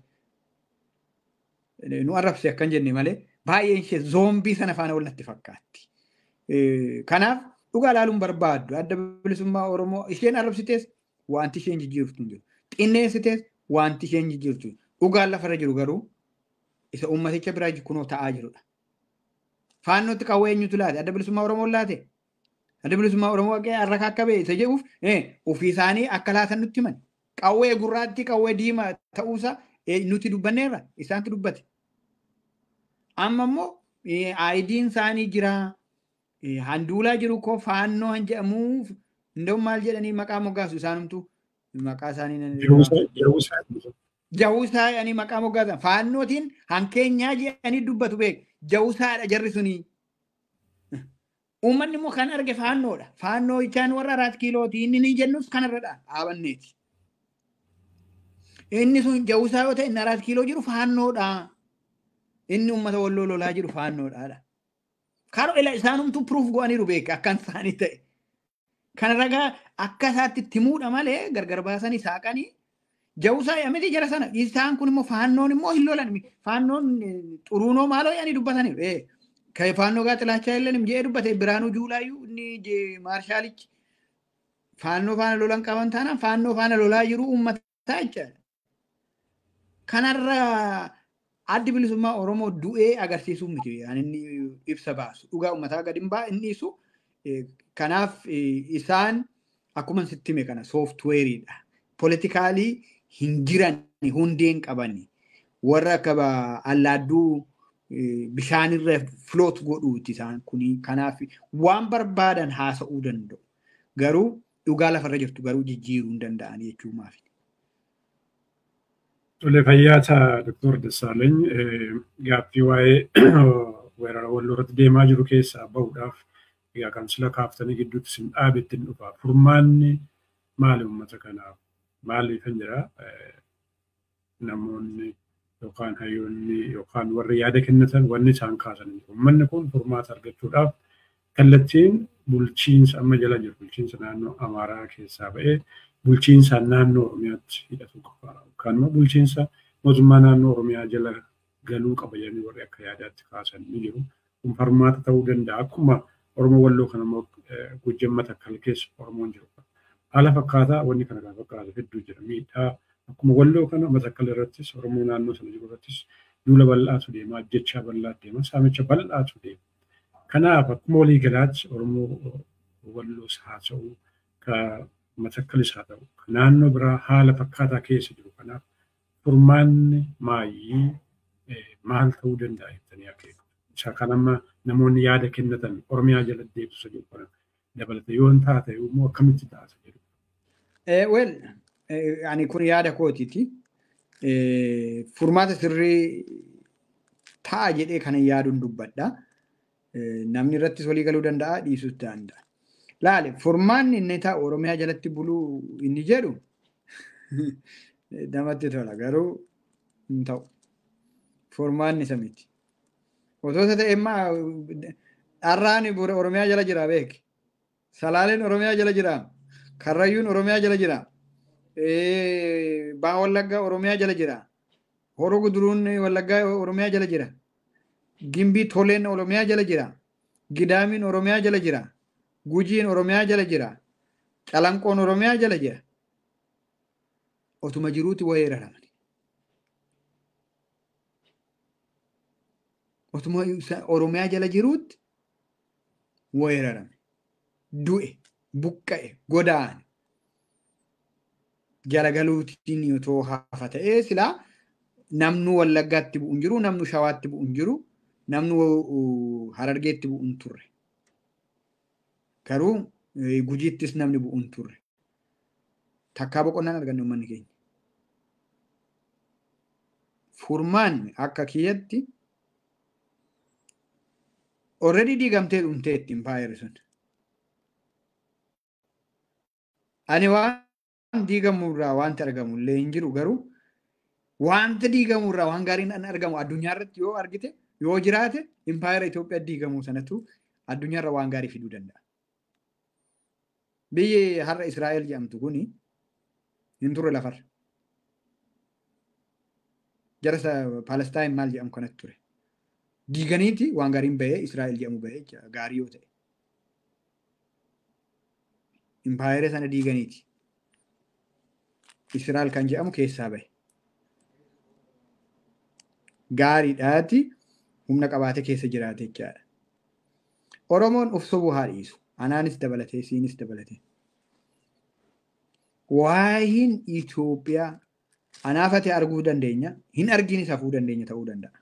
Nu arrabse akkan jenne malee baay'een ishee zoombii sana faana wal natti fakkaatti. Kanaaf dhugaa ilaaluun barbaaddu adda bilisummaa Oromoo isheen arrabsitees wanti isheen jijjiirtu hin jiru. Xinneessitees wanti isheen jijjiirtu dhugaan lafarra jiru garuu isa ummaticha biraa kunoo ta'aa jirudha. Faannootti qawwee eenyutu laate? Adda bilisummaa Oromoo laate? Adda bilisummaa Oromoo harka akka ba'e isa jedhuuf ofii isaanii akka laatan nutti himan. Qawwee gurraatti qawwee diimaa ta'uusaa nuti dubbanneerra isaantu dubbate. Amma immoo aayidiin isaanii jira. Handuulaa jiru koo faannoo han jedhamuuf hundau maal jedhanii maqaa moggaasu isaanumtu maqaa isaanii. Jawusaa jedhanii maqaa moggaasan faannootiin hankeenyaa jedhanii dubbatu beek jawusaadha jarri sunii. Uummanni immoo kan arge faannoodha. Faannoo ichaan warra araat kiilooti inni ni jennus kanarradha dhaabanneeti. Inni sun jawusaa yoo ta'e inni araat kiiloo jiru faannoodha. Inni uummata walloo lolaa jiru faannoodha. Karoo ila isaanumtu piruuf go'aniiru beeka akkan isaanii ta'e. Kana ragaa akka isaatti itti himuudha malee gargar baasanii saaqanii jawusaa yamiti jara sana isaan kun immoo faannoon immoo hin lolan faannoon xuruunoo maaloo yaanii dubbataniiru. Faannoo gaa xilaachaa illee jee dubbate biraanuu juulaayyuu inni maarshaalichi faannoo faana lolan qaban taanaan faannoo faana lolaa jiru uummataa jechaadha. Kanarra addi bilisummaa Oromoo du'ee agarsiisuu miti inni ibsa baasu dhugaa uummataa gadi hin baa inni ibsu kanaaf isaan akkuma sitti hime kana sooftuweeriidha. politikaalii hin jiran hundeen qaban warra akka allaadduu bishaanirra filoot godhuuti isaan kuni kanaaf waan barbaadan haasa'uu danda'u garuu dhugaa lafarra jirtu garuu jijjiiruu hin danda'an jechuu maafi.
Tole fayyaata Dr. Dassaalany gaaffii waa'ee weerara walloo irratti deemaa jiru keessaa bahuudhaaf egaa kan sila kaaftanii gidduutti sin dhaabetti hin dhufa. Furmaanni maali uummata kanaaf? Maali kan jira namoonni yookaan hayyoonni yookaan warri yaada kennatan wanni isaan kaasan. Uummanni kun furmaata argachuudhaaf kallattiin bulchiinsa amma jala jiru bulchiinsa naannoo Amaaraa keessaa ba'ee bulchiinsa naannoo Oromiyaatti hidhatu qaba. Yookaan immoo bulchiinsa mootummaa naannoo Oromiyaa jala galuu qaba jedhanii warri akka yaadaatti kaasan ni jiru. Kun furmaata ta'uu danda'a. Akkuma Oromoo walloo kana immoo gujjammata akkal keessa Oromoon jiru. Haala fakkaataa wanni kana kan fakkaatu hedduu jira. Miidhaa akkuma walloo kana matakkal irrattis Oromoo naannoo sana jiru irrattis duula bal'aatu deema, ajjechaa bal'aatu deema, saamicha bal'aatu deema. Kanaaf akkuma waliigalaatti Oromoo walloos haa ta'u, ka matakkalis haa ta'u, ka naannoo biraa haala fakkaataa keessa jiru. Kanaaf furmaanni maayii maal ta'uu danda'a jettanii akeeku. Isa kan amma namoonni yaada kennatan Oromiyaa jala deebisa jiru kana dabalata yoo hin taate immoo akkamitti taata jedhu.
Wel, ani kun yaada kootiiti. Furmaata sirrii ta'a jedhee kana yaaduun dubbadha. Namni irrattis walii galuu danda'a, dhiisuus danda'a. Laale, furmaanni inni ta'a Oromiyaa jalatti buluu inni jedhu namatti tola garuu hin ta'u. Furmaanni isa miti. Otoo isa ta'e immaa dharraan Oromiyaa jala jira beeki. Salaaleen Oromiyaa jala jira. Karrayyuun Oromiyaa jala jira. Baa Wallaggaa Oromiyaa jala jira. Horoo Guduruun Wallaggaa Oromiyaa jala jira. Gimbii Toleen Oromiyaa jala jira. Gidaamiin Oromiyaa jala jira. Gujiin Oromiyaa jala jira. Calanqoon Oromiyaa jala jira. Otuma jiruuti weeraraman. Otuma Oromiyaa jala jiruutti weerarame. Du'e, buqqa'e, godaane. Jaragaluutiin otoo hafa ta'ee silaa namnu Wallaggaatti bu'u hin jiru, namnu Shawaatti bu'u hin jiru, namnu Harargeetti bu'u hin turre. Garuu Gujiittis namni bu'u hin turre. Takkaa boqonnaan arganne uummanni keenya. Furmaanni akka kiyyatti already diigamtee dhumteetti impaayerri sun. Ani waan diigamurraa wanti argamu illee hin jiru garuu wanta diigamurraa waan gaariin an argamu addunyaa irratti yoo argite yoo jiraate impaayera Itoophiyaa diigamuu sanatu addunyaarra waan gaarii fiduu danda'a. Biyyi har'a Israa'el jedhamtu kuni hin turre lafarra. Jara Palestaan maal jedhamu kanatti ture. Diiganiiti waan gaariin bahee Israa'el jedhamu bahee gaarii yoo ta'e. Impaayera sana diiganiiti. Israa'el kan jedhamu keessaa bahe. Gaariidhaati humna qabaatee keessa jiraate jechaadha. Oromoon of sobuu haa dhiisu. Anaanis dabalatee, siinis dabalatee. Waayiin Itoophiyaa anaaf ati arguu dandeenya, hin arginis hafuu dandeenya ta'uu danda'a.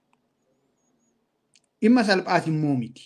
Dhimma salphaas immoo miti.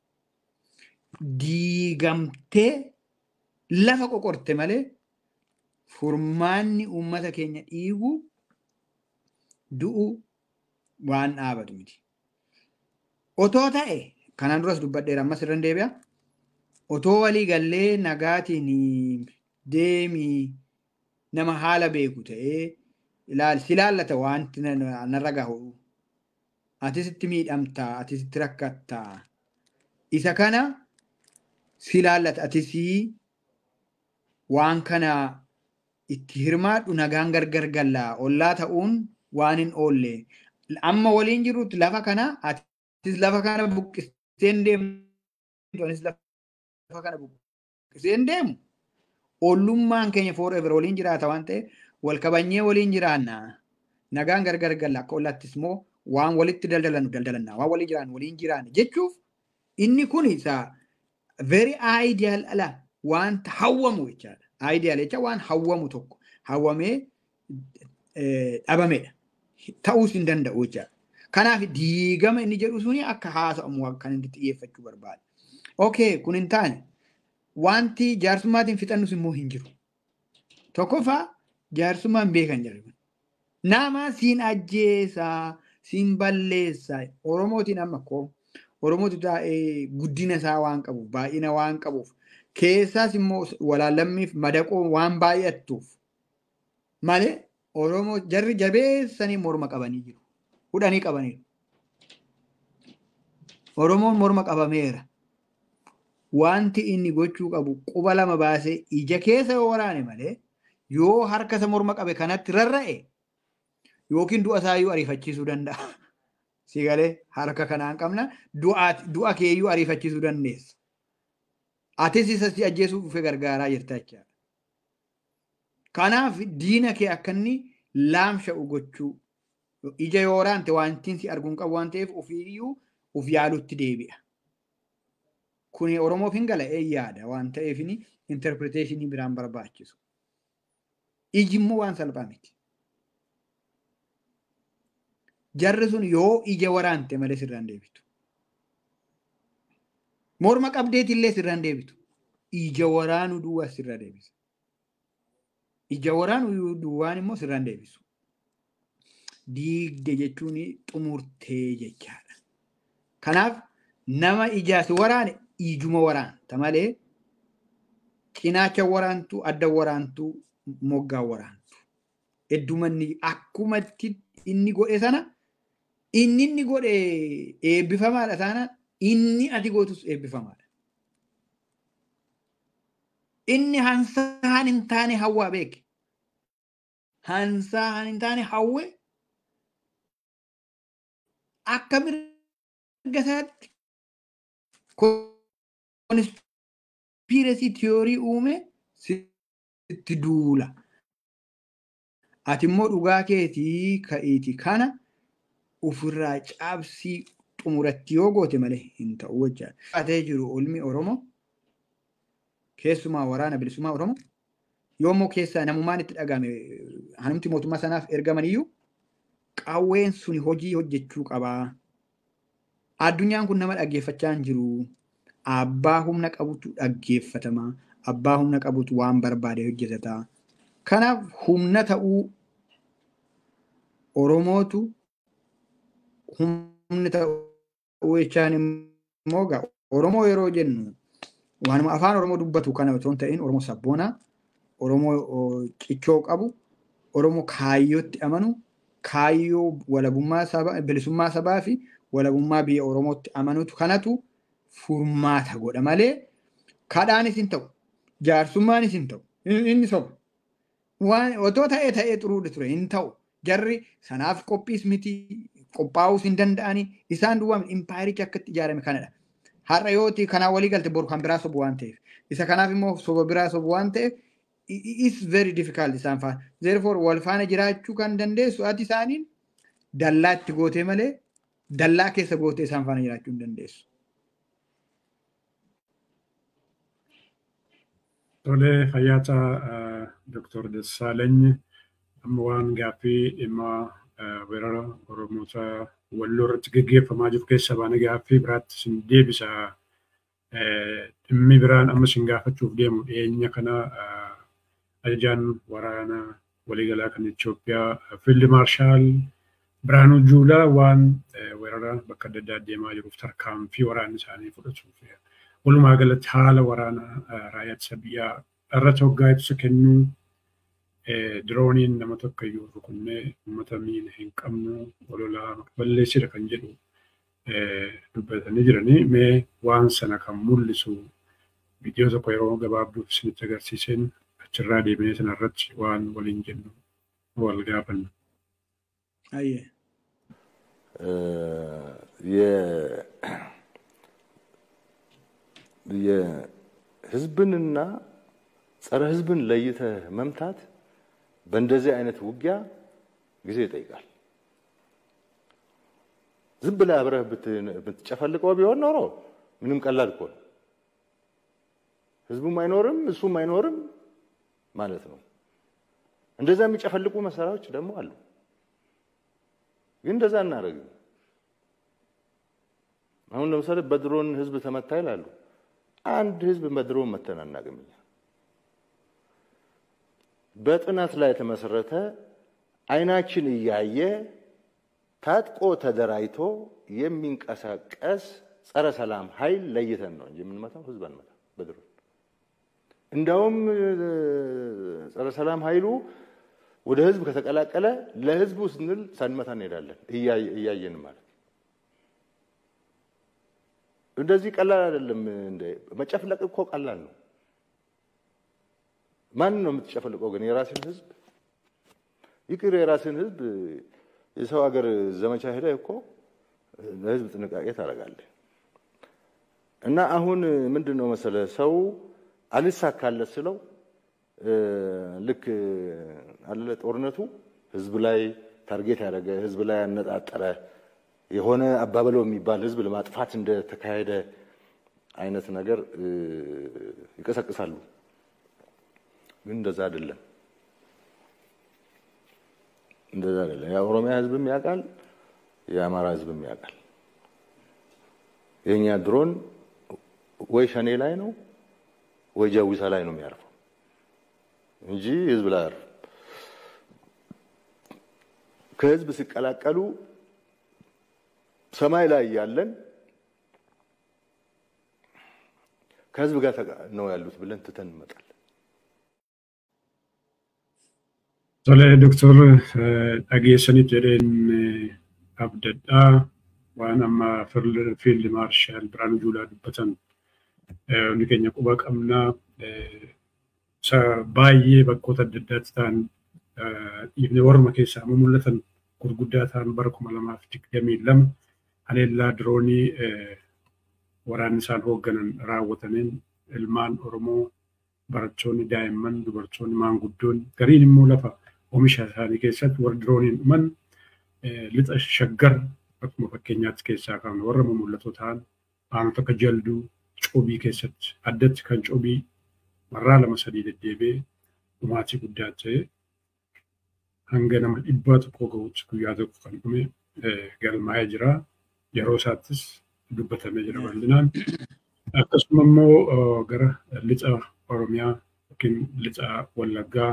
Diigamtee lafa qoqorte malee furmaanni uummata keenya dhiigu du'u waan dhaabatu miti. Otoo ta'e kanaan duras dubbadheera ammas irra deebi'a. Otoo walii gallee nagaatiin deemii nama haala beeku ta'ee si ilaallata wanti narra gahu. Atisitti miidhamtaa, atisitti rakkattaa. Isa kana si ilaallata atisii waan kana itti hirmaadhu nagaan gargar gallaa ollaa ta'uun waan hin oolle amma waliin jirutti lafa kana atis lafa kana buqqiseen deemtu anis lafa kana buqqiseen deemu ollummaan keenya forever waliin jiraata waan ta'eef wal kabanyee waliin jiraanna nagaan gargar galla akka ollaattis immoo waan walitti daldalannu daldalanna waan waliin jiraannu waliin jiraanna jechuuf inni kun isa very ideal ala wanta hawwamu jechaadha. Ideal jecha waan hawwamu tokko hawwamee dhabamedha. Ta'uus hin danda'u jechaadha. Kanaaf diigama inni jedhu suni akka haasa'amu kan inni xiyyeeffachuu barbaada. Okay, kun hin taane wanti jaarsummaatiin fixannus immoo hin jiru. Tokkoffaa jaarsummaan beekan jedhu. Nama siin ajjeesaa, siin balleessaa. Oromootiin amma koo Oromootu taa'ee guddina isaa waan qabuuf, baay'ina waan qabuuf, keessaas immoo walaallammiif madaqoo waan baay'attuuf malee Oromoo jarri jabeessanii morma qabanii jiru. Hudhanii qabaniiru. Oromoon morma qabameera. Wanti inni gochuu qabu quba lama baasee ija keessa yoo waraane malee yoo harka isa morma qabe kanatti rarra'e yookiin du'a isaayyuu ariifachiisuu danda'a. Si galee harka kanaan qabna du'a keeyyuu ariifachiisuu dandeessa. Atis isa si ajjeesuuf dhufee gargaaraa jirta jechaadha. Kanaaf diina kee akka inni laamsha'u gochuu ija yoo waraante wantiin si arguun qabu waan ta'eef ofiiyyuu of yaalutti deebi'a. Kuni Oromoof hin gala'ee yaada waan ta'eef interpreteeshinii biraan barbaachisu. Iji immoo waan salphaa miti. Jarri sun yoo ija waraante malee sirraan deebitu. Morma qabdeetillee sirraan deebitu. Ija waraanuu duwwaa sirraa deebisa. Ija waraanuu duwwaan immoo sirraan deebisu. Diigde jechuun xumurtee jechaadha. Kanaaf nama ijaasi waraane ijuma waraanta malee cinaacha waraantuu adda waraantuu moggaa waraantu. Heddumanni akkumatti inni godhe sana inni inni godhe eebbifamaadha taanaan inni ati gootus eebbifamaadha. Inni hansaan hin taane hawwaa beeke. Hansaan hin taane hawwe akka mirga isaatti konspiirasii tiyoorii uume sitti duula. Ati immoo dhugaa keetii ka'iiti kana ofirraa cabsii xumuratti yoo goote malee hin ta'u wajjaan. Atee jiru olmi Oromoo keessumaa waraana bilisummaa Oromoo yoommoo keessaa namummaan itti dhagahame hanumti mootummaa sanaaf ergamaniyyuu qawween suni hojii hojjechuu qabaa. Addunyaan kun nama dhaggeeffachaa hin jiru. Abbaa humna qabutu dhaggeeffatamaa. Abbaa humna qabutu waan barbaade hojjetataa. Kanaaf humna ta'uu Oromootu humni ta'uu jechaan immoo gaa Oromoo yeroo jennu waanuma afaan Oromoo dubbatu kana otoo hin ta'in Oromoo sabboonaa, Oromoo cichoo qabu, Oromoo kaayyootti amanu, kaayyoo walabummaa sabaa, bilisummaa sabaa fi walabummaa biyya Oromootti amanutu kanatu furmaata godha malee kadhaanis hin ta'u, jaarsummaanis hin ta'u, inni soba. Waan otoo ta'ee ta'ee xuruudha ture hin ta'u. Jarri sanaaf qophiis miti qophaa'uus hin danda'ani isaan duwwaa impaayirichi akkatti ijaarame kanadha. Har'a yooti kanaa walii galte boru kan biraa sobu waan ta'eef. Isa kanaaf immoo soba biraa sobu waan ta'eef is very difficult isaan faana. Therefore wal faana jiraachuu kan dandeessu ati isaaniin dallaa itti gootee malee dallaa keessa gootee isaan faana jiraachuu hin dandeessu.
Tolee fayyaataa Dr. Dassaalany amma waan gaaffii dhimma weerara Oromoota walloo irratti gaggeeffamaa jiru keessa baana gaaffii biraatti sin deebisa. Dhimmi biraan amma sin gaafachuuf deemu dhiyeenya kana ajajaan waraana waliigalaa kan Itoophiyaa Fiild Maarshaal Biraanuu Juulaa waan weerara bakka adda addaa deemaa jiruuf tarkaanfii waraanni isaanii fudhatuuf walumaa galatti haala waraana raayyaa ittisa biyyaa irratti hoggaa ibsa kennuu dirooniin nama tokko iyyuu rukunnee uummata miina hin qabnu walolaa balleessira kan jedhu dubbatanii jiranii mee waan sana kan mul'isu viidiyoo tokko yeroo gabaabduuf isinitti agarsiiseen achirraa deemee sana irratti waan waliin jennu wal gaafanna.
የህዝብንና ጸረ ህዝብን ለይተህ መምታት በእንደዚህ አይነት ውጊያ ጊዜ ይጠይቃል። ዝም ብለህ አብረህ ብትጨፈልቀው ቢሆን ኖሮ ምንም ቀላል እኮ ነው። ህዝቡም አይኖርም እሱም አይኖርም ማለት ነው። እንደዛ የሚጨፈልቁ መሳሪያዎች ደግሞ አሉ። ግን እንደዛ እናደርግም። አሁን ለምሳሌ በድሮን ህዝብ ተመታ ይላሉ። አንድ ህዝብ በድሮን መተን አናውቅም እኛ። በጥናት ላይ የተመሰረተ አይናችን እያየ ታጥቆ ተደራጅቶ የሚንቀሳቀስ ጸረ ሰላም ኃይል ለይተን ነው እንጂ የምንመታው ህዝብ አንመታ በድሮን። እንዳውም ጸረ ሰላም ኃይሉ ወደ ህዝብ ከተቀላቀለ ለህዝቡ ስንል ሳንመታ እንሄዳለን እያየን ማለት እንደዚህ ቀላል አይደለም። እንደ መጨፍለቅ እኮ ቀላል ነው። ማን ነው የምትጨፈልቀው ግን? የራስን ህዝብ ይቅር፣ የራስን ህዝብ የሰው ሀገር ዘመቻ ሄደ እኮ ለህዝብ ጥንቃቄ ታደርጋለህ። እና አሁን ምንድን ነው መሰለ ሰው አልሳካለት ስለው ልክ አለ ጦርነቱ ህዝብ ላይ ታርጌት ያደረገ ህዝብ ላይ ያነጣጠረ የሆነ አባበለው የሚባል ህዝብ ለማጥፋት እንደተካሄደ አይነት ነገር ይቀሰቅሳሉ። ግን እንደዛ አይደለም፣ እንደዛ አይደለም። የኦሮሚያ ህዝብም ያውቃል፣ የአማራ ህዝብም ያውቃል። የእኛ ድሮን ወይ ሸኔ ላይ ነው ወይ ጃዊሳ ላይ ነው የሚያርፈው እንጂ ህዝብ ላይ አያርፍም። ከህዝብ ሲቀላቀሉ ሰማይ ላይ ያለን ከህዝብ ጋር ነው ያሉት ብለን ትተን እንመጣለን።
Tole Doktor dhageessaniif jedheen abdadhaa waan amma fiild maarshaal Biraanuu Juulaa dubbatan hundi keenya quba qabnaa baay'ee bakkoota adda addaatti ta'an dhiifne warma keessaa amma mul'atan gurguddaa ta'an bara kuma lamaaf digdamii lama haleellaa diroonii waraanni isaan hoogganan raawwataniin ilmaan Oromoo barattoonni daa'imman dubartoonni maanguddoon gariin immoo lafa oomisha isaanii keessatti warra dirooniin dhuman lixa shaggar akkuma fakkeenyaatti keessaa qabna warra mul'atoo ta'an aanota akka jalduu coobii keessatti addatti kan coobii marraa lama sadii deddeebi'ee dhumaatii guddaa ta'e hanga nama dhibbaa tokko gahuutti guyyaa tokko kan dhume galmaa'ee jira. Yeroo isaattis dubbatamee jira bal'inaan. Akkasuma immoo gara lixa Oromiyaa yookiin lixa Wallaggaa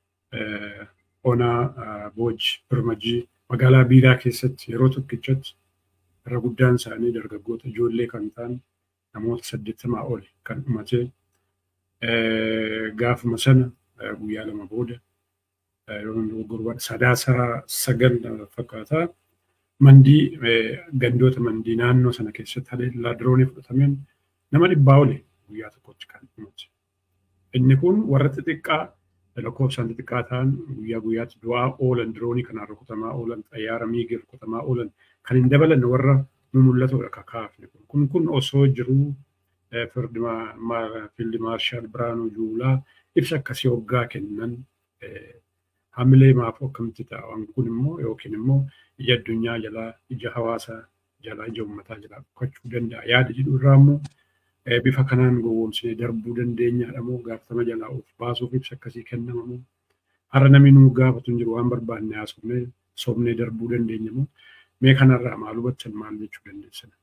onaa Booj Birmajii magaalaa Biiraa keessatti yeroo tokkichatti irra guddaan isaanii dargaggoota ijoollee kan ta'an namoota saddeettamaa oli kan dhumate gaafuma sana guyyaa lama booda gurba sadaasa sagal fakkaataa mandii gandoota mandii naannoo sana keessatti haleellaa diroonii fudhatameen nama dhibbaa oli guyyaa tokkotti kan dhumate. Inni kun warra xixiqqaa lakkoofsaan xixiqqaa ta'an guyyaa guyyaatti du'aa oolan diroonii kanaan rukutamaa oolan xayyaara miigii rukutamaa oolan kan hin dabalanne warra mul'atudha kakaafne kun. Kun kun osoo jiruu fiildi maarshaal Biraanuu Juulaa ibsa akkasii hoggaa kennan hamilee maaf akkamitti ta'a waan kun immoo yookiin immoo ija addunyaa jalaa ija hawaasaa jalaa ija uummataa jalaa dhokachuu danda'a yaada jedhu irraa immoo bifa kanaan gowwoomsinee darbuu dandeenyaadha moo gaafatama jalaa of baasuuf ibsa akkasii kennama moo har'a namni nu gaafatu hin jiru waan barbaanne haasofnee sobnee darbuu dandeenya moo mee kanarraa maal hubattan maal jechuu dandeessina.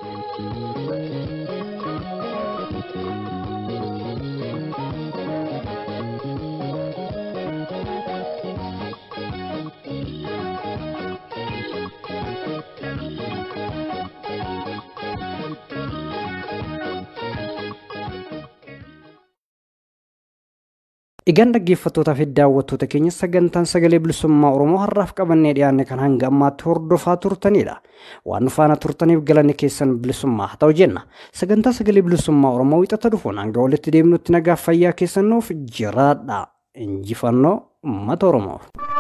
Egaan dhaggeeffattootaa fi daawwattoota keenya sagantaan sagalee bilisummaa Oromoo har'aaf qabannee dhiyaanne kan hanga ammaatti hordofaa turtanidha. Waan faana turtaniif galanni keessan bilisummaa haa ta'u jenna. Sagantaa sagalee bilisummaa Oromoo wixata dhufuun hanga walitti deemnutti nagaa fayyaa keessan nuuf jiraadha. Injifannoo uummata Oromoof.